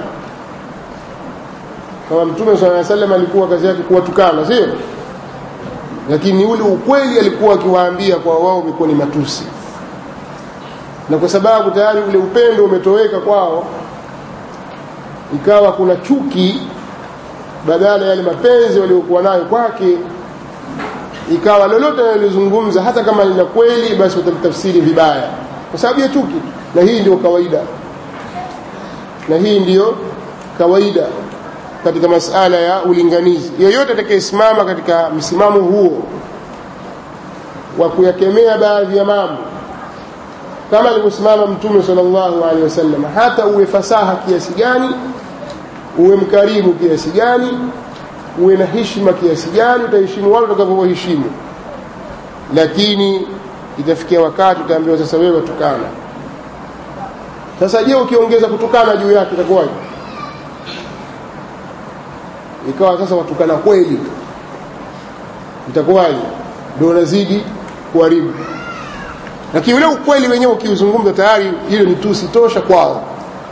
kama mtume swalla salam alikuwa kazi yake kuwatukana sio lakini ule ukweli alikuwa akiwaambia kwa wao umekuwa ni matusi na kwa sababu tayari ule upendo umetoweka kwao ikawa kuna chuki badala yale mapenzi waliokuwa nayo kwake ikawa lolote analozungumza hata kama lina kweli basi watamtafsiri vibaya kwa sababu ya chuki na hii ndio kawaida na hii ndiyo kawaida katika masala ya ulinganizi yeyote atakayesimama katika msimamo huo wa kuyakemea baadhi ya mambo kama alivyosimama mtume sallallahu alaihi wasallam hata uwe fasaha kiasi gani uwe mkarimu kiasi gani uwe na heshima kiasi gani utaheshimu wale utakavyowaheshimu lakini itafikia wakati utaambiwa sasa wewe tukana sasa je ukiongeza kutukana juu yake itakuwaje ikawa sasa watukana kweli itakuwaje ndio unazidi kuharibu lakini ule ukweli wenyewe ukiuzungumza tayari hilo ni tusi tosha kwao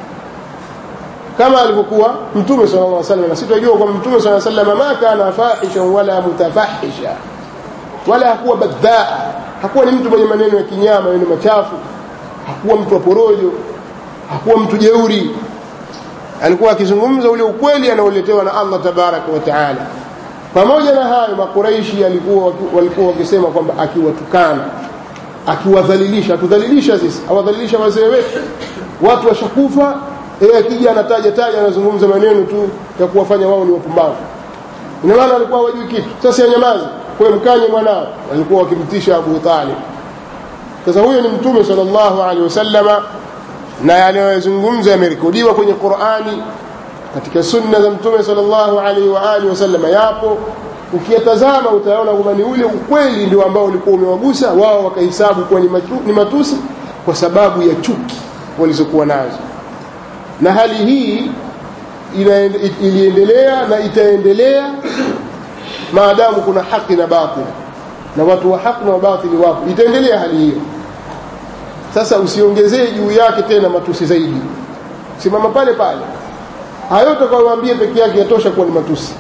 kama alivyokuwa mtume sallallahu alaihi wasallam na sitojua kwamba mtume sallallahu alaihi wasallam ma kana fahishan wala mutafahisha wala hakuwa badhaa hakuwa ni mtu mwenye maneno ya kinyama maneno machafu hakuwa mtu wa porojo hakuwa mtu jeuri alikuwa akizungumza ule ukweli anaoletewa na Allah tabaraka wa taala pamoja na hayo makuraishi alikuwa walikuwa wakisema kwamba akiwatukana akiwadhalilisha atudhalilisha sisi awadhalilisha wazee wetu watu washakufa yeye akija anataja taja anazungumza maneno tu ya kuwafanya wao ni wapumbavu ina maana alikuwa hawajui kitu sasa nyamazi kwa mkanye mwanao walikuwa wakimtisha Abu Talib sasa huyo ni mtume sallallahu alaihi wasallama na yanayozungumza yamerekodiwa kwenye Qur'ani katika sunna za mtume sallallahu alaihi wa alihi wasallama yapo ukiyatazama utaona kwamba ni ule ukweli ndio ambao ulikuwa umewagusa wao wakahesabu kuwa ni, matu, ni matusi kwa sababu ya chuki walizokuwa nazo na hali hii iliendelea na itaendelea maadamu kuna haki na batili na watu wa haki na batili wapo itaendelea hali hiyo sasa usiongezee juu yake tena matusi zaidi simama pale pale hayo utakayowaambia peke yake yatosha kuwa ni matusi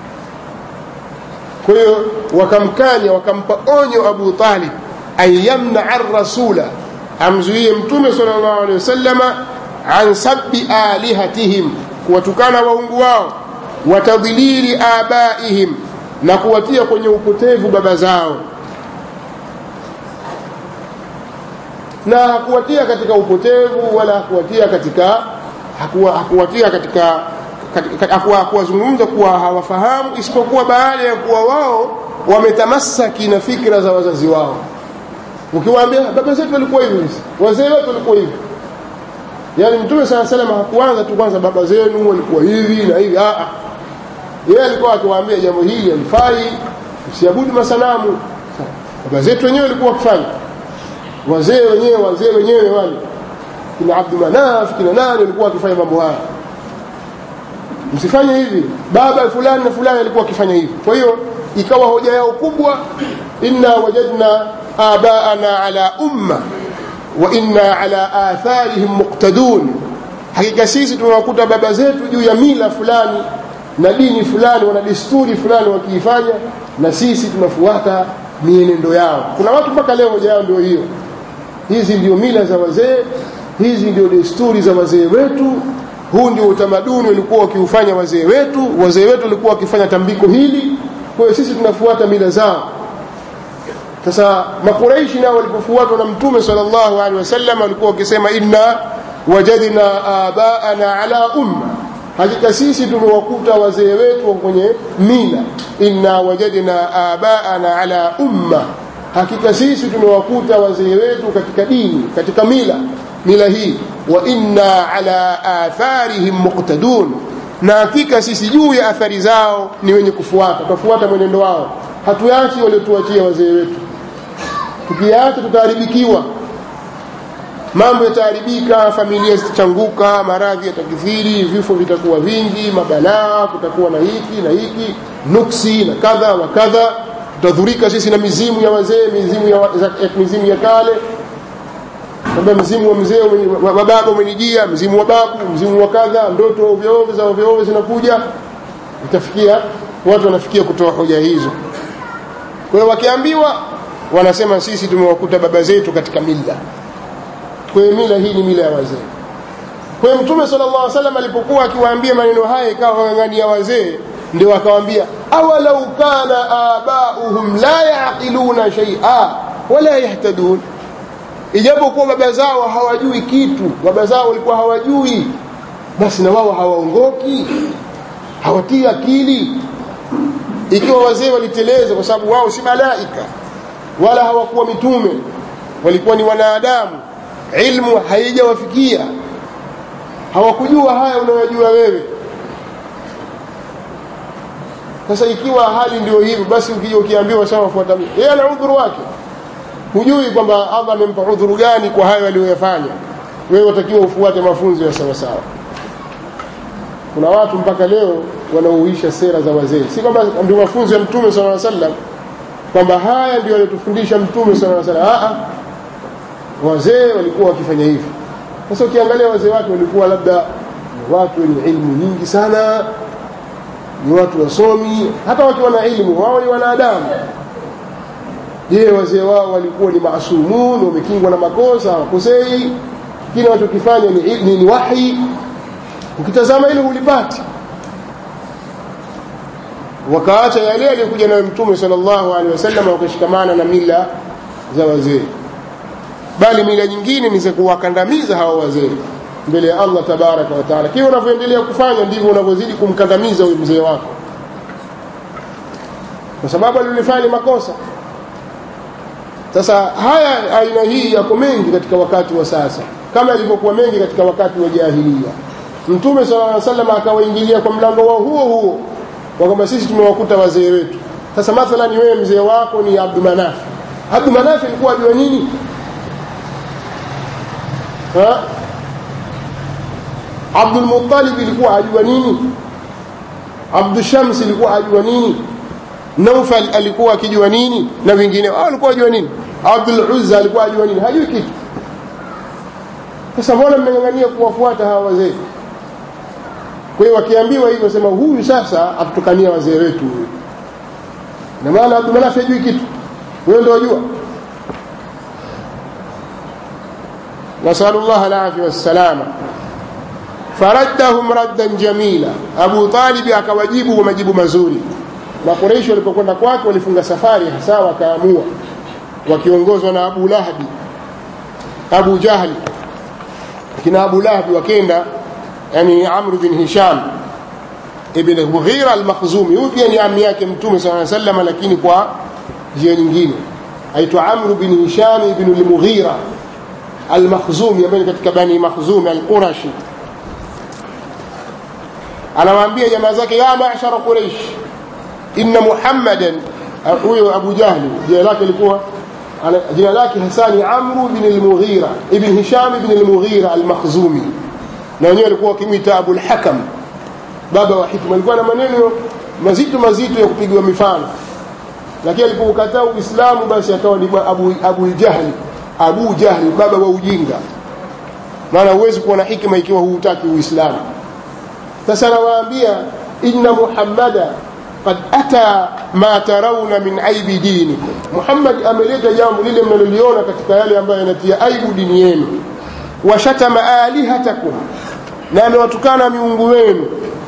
kwa hiyo wakamkanya wakampa onyo Abu Talib ayamna ar-rasula amzuie mtume sallallahu alaihi wasallama an sabbi alihatihim kuwatukana waungu wao watadhilili abaihim na kuwatia kwenye upotevu baba zao na hakuwatia katika upotevu wala hakuwatia katika hakuwa, hakuwatia katika hakuwazungumza kuwa hawafahamu isipokuwa baada ya kuwa wao wametamasaki na fikra za wazazi wao ukiwaambia baba zetu walikuwa hivi wazee wetu walikuwa hivi yaani mtume saa salam hakuanza tu kwanza baba zenu walikuwa hivi na hivi ah yeye alikuwa akiwaambia jambo hili alifai usiabudu masanamu baba zetu wenyewe walikuwa wakifanya wazee wenyewe wazee wenyewe wale kina Abdu Manaf kina nani walikuwa wakifanya mambo haya msifanye hivi baba fulani na fulani alikuwa akifanya hivi kwa hiyo ikawa hoja yao kubwa inna wajadna abaana ala umma wa inna ala atharihim muqtadun hakika sisi tumewakuta baba zetu juu ya mila fulani na dini fulani wana desturi fulani wakiifanya na sisi tunafuata mienendo yao kuna watu mpaka leo hoja yao ndio hiyo hizi ndio mila za wazee hizi ndio desturi za wazee wetu huu ndio utamaduni walikuwa wakiufanya wazee wetu wazee wetu walikuwa wakifanya tambiko hili kwa hiyo sisi tunafuata mila zao sasa makuraishi nao walipofuatwa na mtume sallallahu alaihi wasallam walikuwa wakisema inna wajadna abaana ala umma hakika sisi tumewakuta wazee wetu kwenye mila inna wajadna abaana ala umma hakika sisi tumewakuta wazee wetu katika dini katika mila mila hii wa inna ala atharihim muqtadun na hakika sisi juu ya athari zao ni wenye kufuata tutafuata mwenendo wao hatuachi waliotuachia wazee wetu tukiacha tutaharibikiwa mambo yataharibika familia zitachanguka maradhi yatakithiri vifo vitakuwa vingi mabalaa kutakuwa na hiki na hiki nuksi na kadha wa kadha tutadhurika sisi na mizimu ya wazee mizimu ya, mizimu ya kale kwamba mzimu wa mzee wa baba umenijia mzimu wa babu mzimu wa kadha ndoto ovyo ovyo za ovyo ovyo zinakuja itafikia watu wanafikia kutoa hoja hizo kwa hiyo wakiambiwa wanasema sisi tumewakuta baba zetu katika mila kwa hiyo mila hii ni mila ya wazee kwa hiyo mtume sallallahu alaihi wasallam alipokuwa akiwaambia maneno haya ikawa wang'ang'ania wazee ndio akawaambia awalau kana abauhum la yaqiluna shay'a wala yahtadun ijapokuwa baba zao hawajui kitu baba zao walikuwa hawajui basi na wao hawaongoki hawatii akili ikiwa wazee waliteleza kwa sababu wao si malaika wala hawakuwa mitume walikuwa ni wanadamu ilmu haijawafikia hawakujua haya unayojua wewe sasa ikiwa hali ndio hivyo basi ukija ukiambiwa sawa fuata yeye ana udhuru wake hujui kwamba Allah amempa udhuru gani kwa hayo aliyoyafanya wewe watakiwa ufuate mafunzo ya sawa sawa kuna watu mpaka leo wanaoisha sera za wazee si kwamba ndio mafunzo ya mtume sallallahu alaihi wasallam kwamba haya ndio aliyotufundisha mtume sallallahu alaihi wasallam a wazee walikuwa wakifanya hivi sasa ukiangalia wazee wake walikuwa labda watu wenye ilmu nyingi sana ni watu wasomi hata wakiwa na ilmu wao ni wanadamu je wazee wao walikuwa ni maasumun wamekingwa na makosa hawakosei kile wanachokifanya ni, ni, ni wahi ukitazama ile hulipati wakaacha yale aliyokuja nayo mtume sallallahu alaihi wasallam wakashikamana na mila za wazee bali mila nyingine ni za kuwakandamiza hawa wazee mbele ya Allah tabaraka wa taala kile unavyoendelea kufanya ndivyo unavyozidi kumkandamiza huyu mzee wako kwa sababu alilifanya makosa sasa haya aina hii yako mengi katika wakati wa sasa kama ilivyokuwa mengi katika wakati wa jahilia mtume sallallahu alaihi wasallam akawaingilia kwa mlango wao huo huo kwamba sisi tumewakuta wazee wetu sasa mathalan wewe mzee wako ni Abdul Manaf Abdul Manaf alikuwa ajua nini ha Abdul Muttalib ilikuwa ajua nini Abdul Shams ilikuwa ajua nini Naufal alikuwa akijua nini na wengine wao walikuwa ajua nini Abdul Uzza alikuwa ajua nini hajui kitu sasa mbona mmeng'ang'ania kuwafuata hawa wazee kwa hiyo wakiambiwa hivyo sema huyu sasa atutukania wazee wetu huyu na maana Abdul Manaf hajui kitu wewe ndio wajua نسأل الله العافية والسلامة فردهم ردا جميلا أبو طالب akawajibu majibu mazuri makureishi walipokwenda kwake walifunga safari hasa wakaamua wakiongozwa na abu lahabi abu jahli kina abu lahabi wakenda yani amru bin hisham ibn mughira al-makhzumi huyu pia ni ami yake mtume saa sallam lakini kwa njia nyingine aitwa amru bin hisham ibn al-mughira al-makhzumi ambaye ni katika bani makhzumi al-qurashi anawaambia jamaa zake ya ma'shara quraish inna muhammadan huyo abu jahli jina lake lilikuwa jina lake hasani amru bin al-mughira ibn hisham ibn al-mughira al-makhzumi na wenyewe walikuwa wakimwita abul hakam baba wa hikma alikuwa na maneno mazito mazito ya kupigwa mifano lakini alipokataa uislamu basi akawa ni abu, abu jahli abu jahli baba wa ujinga maana huwezi kuwa na hikma ikiwa huutaki uislamu sasa anawaambia inna muhammada qad ata ma tarawna min aibi dinikum muhammad ameleta jambo lile mnaloliona katika yale ambayo yanatia aibu dini yenu washatama alihatakum na amewatukana miungu wenu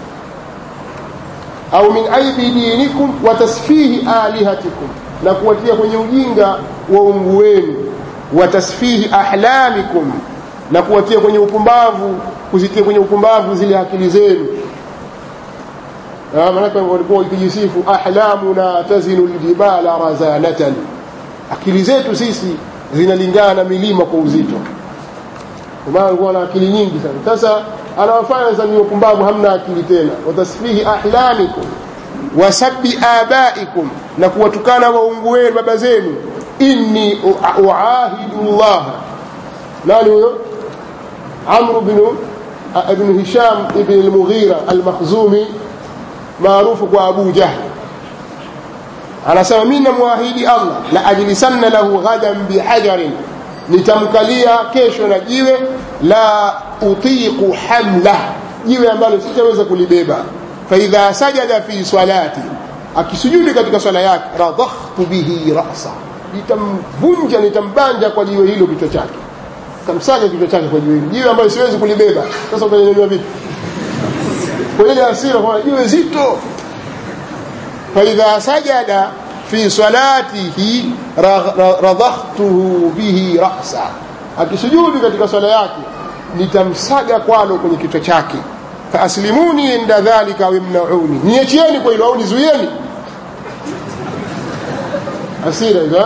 au min aibi dinikum wa tasfihi alihatikum na kuwatia kwenye ujinga wa ungu wenu wa tasfihi ahlamikum na kuwatia kwenye upumbavu kuzitia kwenye upumbavu zile akili zenu maanake walikuwa wakijisifu ahlamuna tazinu ljibala razanatan akili zetu sisi zinalingana na milima kwa uzito maana alikuwa na akili nyingi sana sasa anawafanya sasa ni wapumbavu hamna akili tena watasfihi ahlamikum wasabi abaikum na kuwatukana waungu wenu baba zenu inni uahidu llah nani huyo amru bnu ibn hisham ibn al-mughira al-makhzumi maarufu kwa abu jahl anasema mimi namwahidi allah la ajlisanna lahu ghadan bihajarin nitamkalia kesho na jiwe la utiqu hamla jiwe ambalo sitaweza kulibeba faidha sajada fi salati akisujudi katika swala yake radakhtu bihi rasa nitamvunja nitambanja kwa jiwe hilo kichwa chake kamsaga kichwa chake kwa jiwe hilo jiwe ambalo siwezi kulibeba sasa utanyanyua vipi kwa ile hasira kwa jiwe zito faidha sajada fi salatihi radakhtuhu bihi rasa akisujudu katika swala yake nitamsaga kwalo kwenye kichwa chake faaslimuni inda dhalika wimnauni niachieni kwa hilo au nizuieni hasira hizo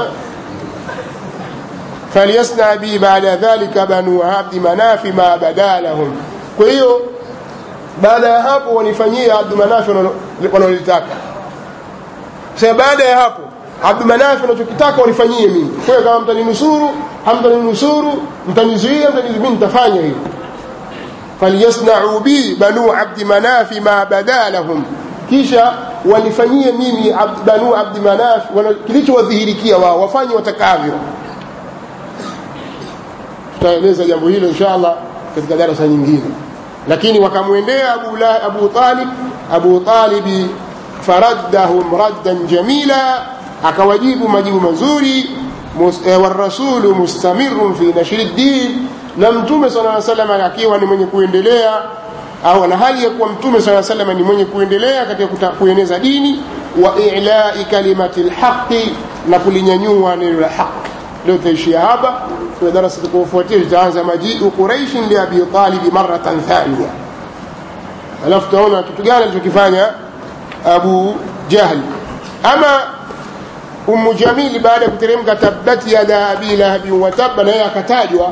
falyasna bi baada dhalika banu abdi manafi ma bada lahum kwa hiyo baada ya hapo wanifanyie abdu manafi wanalolitaka sasa baada ya hapo abdumanafi unachokitaka wanifanyie mimi kwa hiyo kama mtaninusuru hamtaninusuru mtanizuia mtanizuia nitafanya hivyo falyasnau bi banu abdi manafi ma bada lahum kisha wanifanyie mimi abd, banu abdi manafi kilichowadhihirikia wao wafanye watakavyo tutaeleza jambo hilo insha allah katika darasa nyingine lakini wakamwendea abu, abu talib abu talibi faraddahum raddan jamila akawajibu majibu mazuri warasulu mustamirun fi nashri ddin na mtume sala salam akiwa ni mwenye kuendelea au na hali ya kuwa mtume sala salam ni mwenye kuendelea katika kueneza dini wa ilai kalimati lhaqi na kulinyanyua neno la haqi leo tutaishia hapa kwa darasa tukufuatia tutaanza majiu quraishin liabi talibi maratan thania alafu tutaona kitu gani alichokifanya abu jahl ama umu jamili baada ya kuteremka tabbat yada abi lahabin watabba naye akatajwa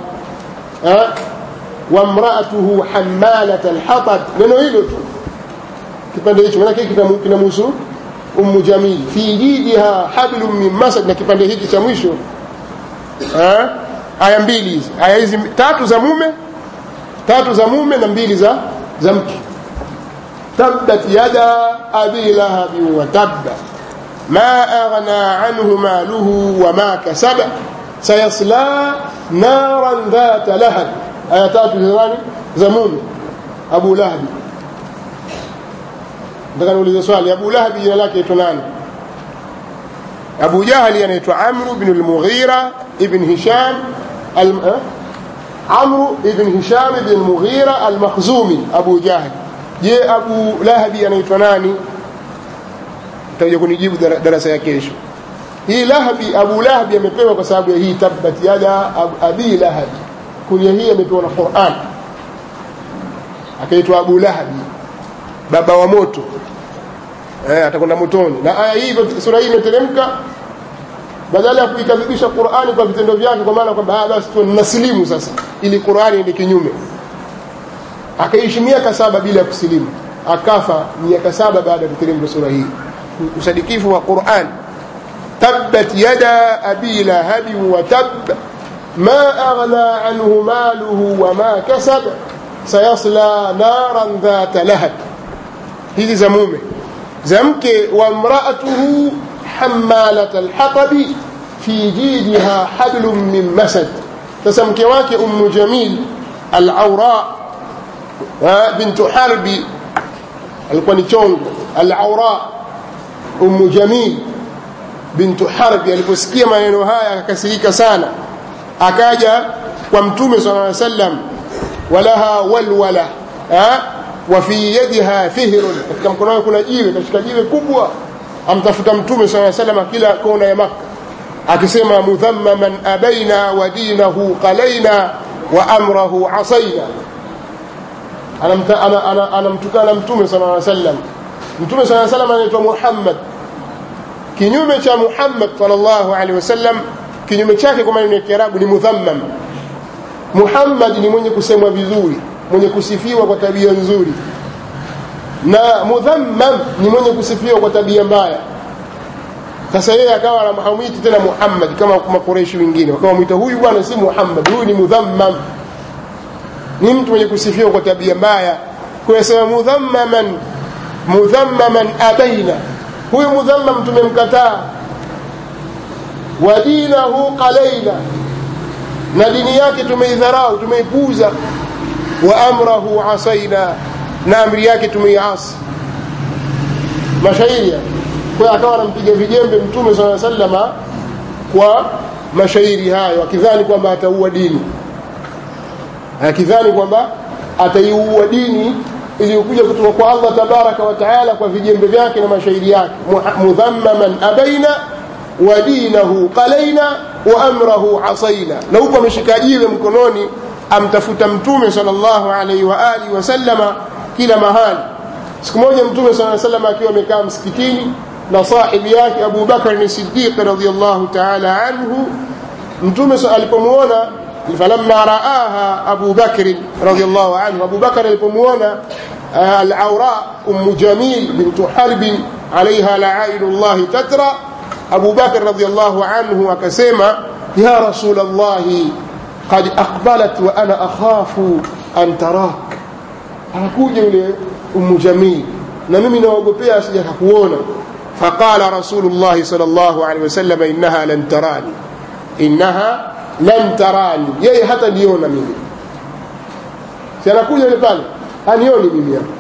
wamraatuhu hamalat alhatab neno hilo tu kipande hicho manake kinamhusu umu jamil fi jidiha hablum min masad na kipande hiki cha mwisho aya mbili hizi aya hizi tatu za mume tatu za mume na mbili za za mke tabbat yada abi lahabin watabba ما أغنى عنه ماله وما كسب سيصلى نارا ذات لهب آياتات زمان زمون أبو لهب nataka niulize swali abu lahabi jina lake aitwa nani abu jahli anaitwa amru bnu lmughira ibn hisham amru ibn hisham ibn lmughira almakhzumi abu jahli je abu lahabi anaitwa nani utakuja kunijibu darasa ya kesho hii lahabi abu lahabi amepewa kwa sababu ya hii tabbat yada abi lahabi kunia hii amepewa na quran akaitwa abu lahabi baba wa moto eh, atakwenda motoni na aya hii sura hii imeteremka badala ya kuikadhibisha qurani kwa vitendo vyake kwa maana kwamba basi tu nasilimu sasa ili qurani ende kinyume akaishi miaka saba bila ya kusilimu akafa miaka saba baada ya kuteremka sura hii usadikifu wa quran tabbat yada abi lahabi wa tab ma aghna anhu maluhu wa ma kasab sayasla naran dhata lahab hizi za mume za mke wa mraatuhu hamalat alhatabi fi jidiha hablum min masad sasa mke wake ummu jamil alaura bintu harbi alikuwa ni chongo alaura ummu jamil bintu harbi aliposikia maneno haya akakasirika sana akaja kwa mtume sala llaw sallam walaha walwala wa fi yadiha fihrun katika mkono wake kuna jiwe kashika jiwe kubwa amtafuta mtume saa salama kila kona ya makka akisema mudhammaman abaina wa dinahu qalaina wa amrahu asaina anamtukana mtume sala sallam mtume saa salam anaitwa muhammad kinyume cha muhammad salllahu alehi wasallam kinyume chake kwa maneno ya kiarabu ni mudhammam muhammad ni mwenye kusemwa vizuri mwenye kusifiwa kwa tabia nzuri na mudhammam ni mwenye kusifiwa kwa tabia mbaya sasa yeye akawa hamwiti tena muhammad kama makoreshi wengine wakawa mwita huyu bwana si muhammad huyu ni mudhammam ni mtu mwenye kusifiwa kwa tabia mbaya kuyasema mudhammaman mudhammaman abaina huyu mudhammam tumemkataa wa dinahu qalaina na dini yake tumeidharau tumeipuza wa amrahu asaina na amri yake tumeiasi mashairi kwa akawa anampiga vijembe mtume saa salama kwa mashairi hayo akidhani kwamba ataua dini akidhani kwamba ataiua dini iliyokuja kutoka kwa allah tabaraka wa taala kwa vijembe vyake na mashairi yake mudhammaman abaina wa dinahu qalaina wa amrahu asaina na huku ameshika jiwe mkononi amtafuta mtume sallallahu alaihi wa alihi wasallama kila mahali siku moja mtume saa salama akiwa amekaa msikitini na sahibi yake abu bakr ni sidiq radiallahu taala anhu mtume alipomuona falamma raaha abu bakrin radiallahu anhu abu bakr alipomuona alaura ummu jamil bintu harbin alaiha laainu llahi tatra abu bakr radiallahu anhu akasema ya rasul llahi qad aqbalat wa ana akhafu an tarak anakuja yule ummu jamil na mimi naogopea asija kukuona faqala rasulullahi sal llahu alehi wasallam innaha lan tarani innaha lan tarani yeye hata niona mimi si anakuja yule pale anioni mimi hapa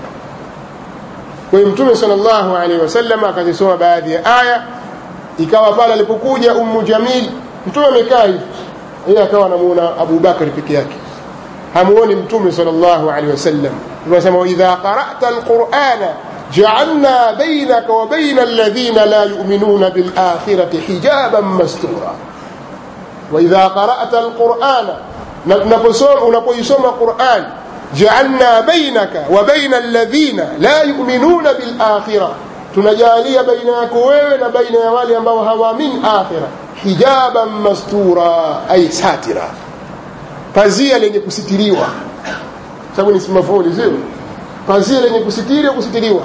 kwa hiyo mtume sal llahu alehi wasallam akazisoma baadhi ya aya ikawa pale alipokuja ummu jamil mtume amekaa hivi yeye akawa anamuona abu bakri peke yake hamuoni mtume sal llahu alehi wasallam tunasema waidha qara'ta alqur'ana ja'alna bainaka wa baina alladhina la yu'minuna bil akhirati hijaban mastura waidha qara'ta alqur'ana unapoisoma Qur'an ja'alna bainaka wa baina alladhina la yu'minuna bil akhirah tunajalia baina yako wewe na baina ya wale ambao hawaamini akhira hijaban mastura ay satira pazia lenye kusitiriwa sababu ni simafuli sio pazia lenye kusitiri kusitiriwa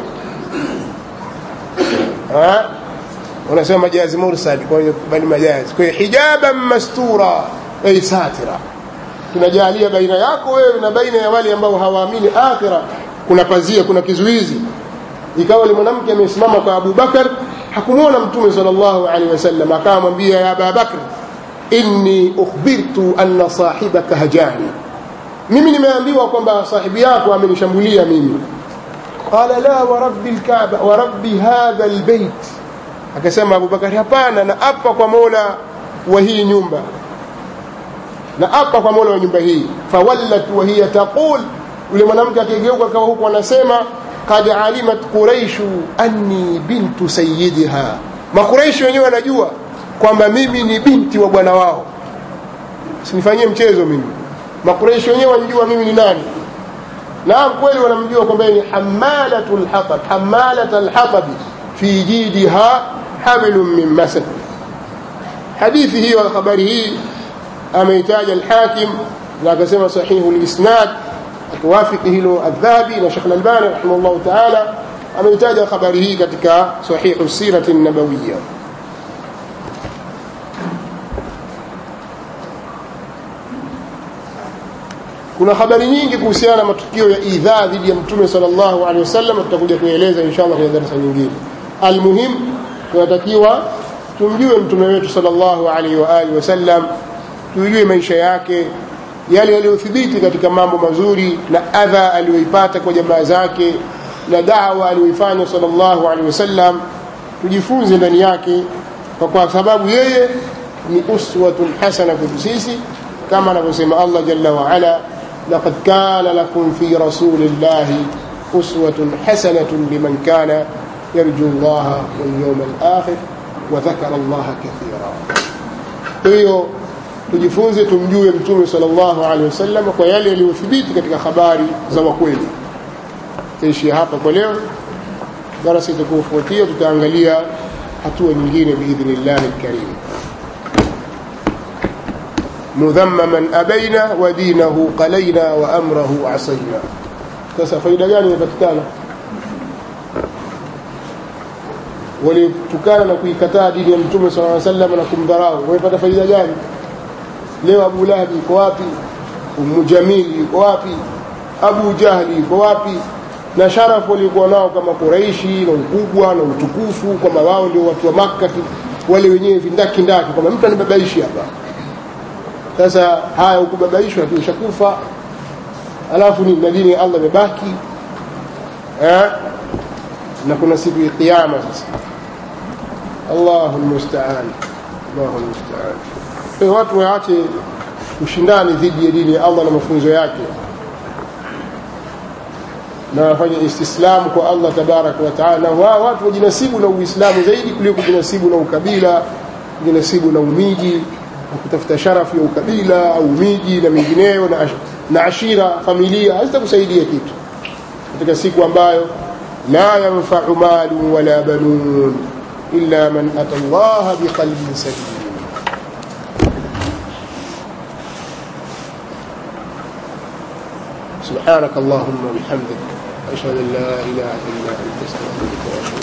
unasema majazi mursal kwa hiyo bali majazi kwa hiyo hijaban mastura ay satira tunajalia baina yako wewe na baina ya wale ambao hawaamini akhira kuna pazia kuna kizuizi ikawa yule mwanamke amesimama kwa Abu Bakar hakumwona mtume sallallahu alaihi wasallam akamwambia ya Abu Bakar inni ukhbirtu anna sahibaka hajani mimi nimeambiwa kwamba sahibi yako amenishambulia mimi qala la wa rabbi alkaaba wa rabbi hadha albayt akasema Abubakar hapana na apa kwa Mola wa hii nyumba na apa kwa Mola wa nyumba hii fawallat wa hiya taqul yule mwanamke akigeuka akawa huko anasema qad alimat quraishu anni bintu sayyidiha makuraishi wenyewe wanajua kwamba mimi ni binti wa bwana wao sinifanyie mchezo mimi makuraishi wenyewe wanajua mimi ni nani naam kweli wanamjua kwamba ni hamalatu lhatab hamalat alhatabi fi jidiha hablun min masad hadithi hiyo habari hii ameitaja alhakim na akasema sahihu lisnad akiwafiki hilo aldhahabi na shekh lalbani rahimahullahu taala ameitaja habari hii katika sahihu sirati nabawiya kuna habari nyingi kuhusiana na matukio ya idhaa dhidi ya mtume sallallahu alaihi wasallam tutakuja kueleza inshallah kwenye darasa nyingine almuhim tunatakiwa tumjue mtume wetu sallallahu alaihi wa alihi wasallam tujue maisha yake yale yaliyothibiti katika mambo mazuri na adha aliyoipata kwa jamaa zake na dawa aliyoifanya sallallahu alaihi wasallam tujifunze ndani yake kwa, kwa sababu yeye ni uswatun hasana kwetu sisi kama anavyosema Allah jalla wa ala laqad kana lakum fi rasulillahi uswatun hasanatun liman kana yarju Allah wal yawm al-akhir wa dhakara Allah kathira kwa hiyo tujifunze tumjue mtume sallallahu alaihi wasallam kwa yale yaliyothibiti katika habari za wakweli taishia hapa kwa leo darasa itakayofuatia tutaangalia hatua nyingine biidhnillahi lkarim mudhammaman abaina wa dinahu qalaina wa amrahu asaina sasa faida gani inapatikana walitukana na kuikataa dini ya mtume sala llaw sallam na kumdharau wamepata faida gani leo abu lahabi yuko wapi umu jamili yuko wapi abu jahli yuko wapi na sharafu waliokuwa nao kama Quraishi na ukubwa na utukufu kwamba wao ndio watu wa Makka wale wenyewe vindaki ndaki kwamba mtu anibabaishi hapa sasa haya ukubabaishwa tu ushakufa alafu ni na dini ya Allah imebaki eh na kuna siku ya kiyama sasa Allahu almusta'an Allahu almusta'an kwa watu waache ushindani dhidi ya dini ya Allah na mafunzo yake na wafanye istislamu kwa Allah tabaraka wa taala na wao watu wajinasibu na Uislamu zaidi kuliko kujinasibu na ukabila kujinasibu na umiji na kutafuta sharafu ya ukabila au umiji na mengineyo na, ash, na ashira familia hazitakusaidia kitu katika siku ambayo la yanfa'u malu wala banun illa man ata Allah biqalbin salim سبحانك اللهم وبحمدك أشهد أن لا إله إلا أنت أستغفرك وأتوب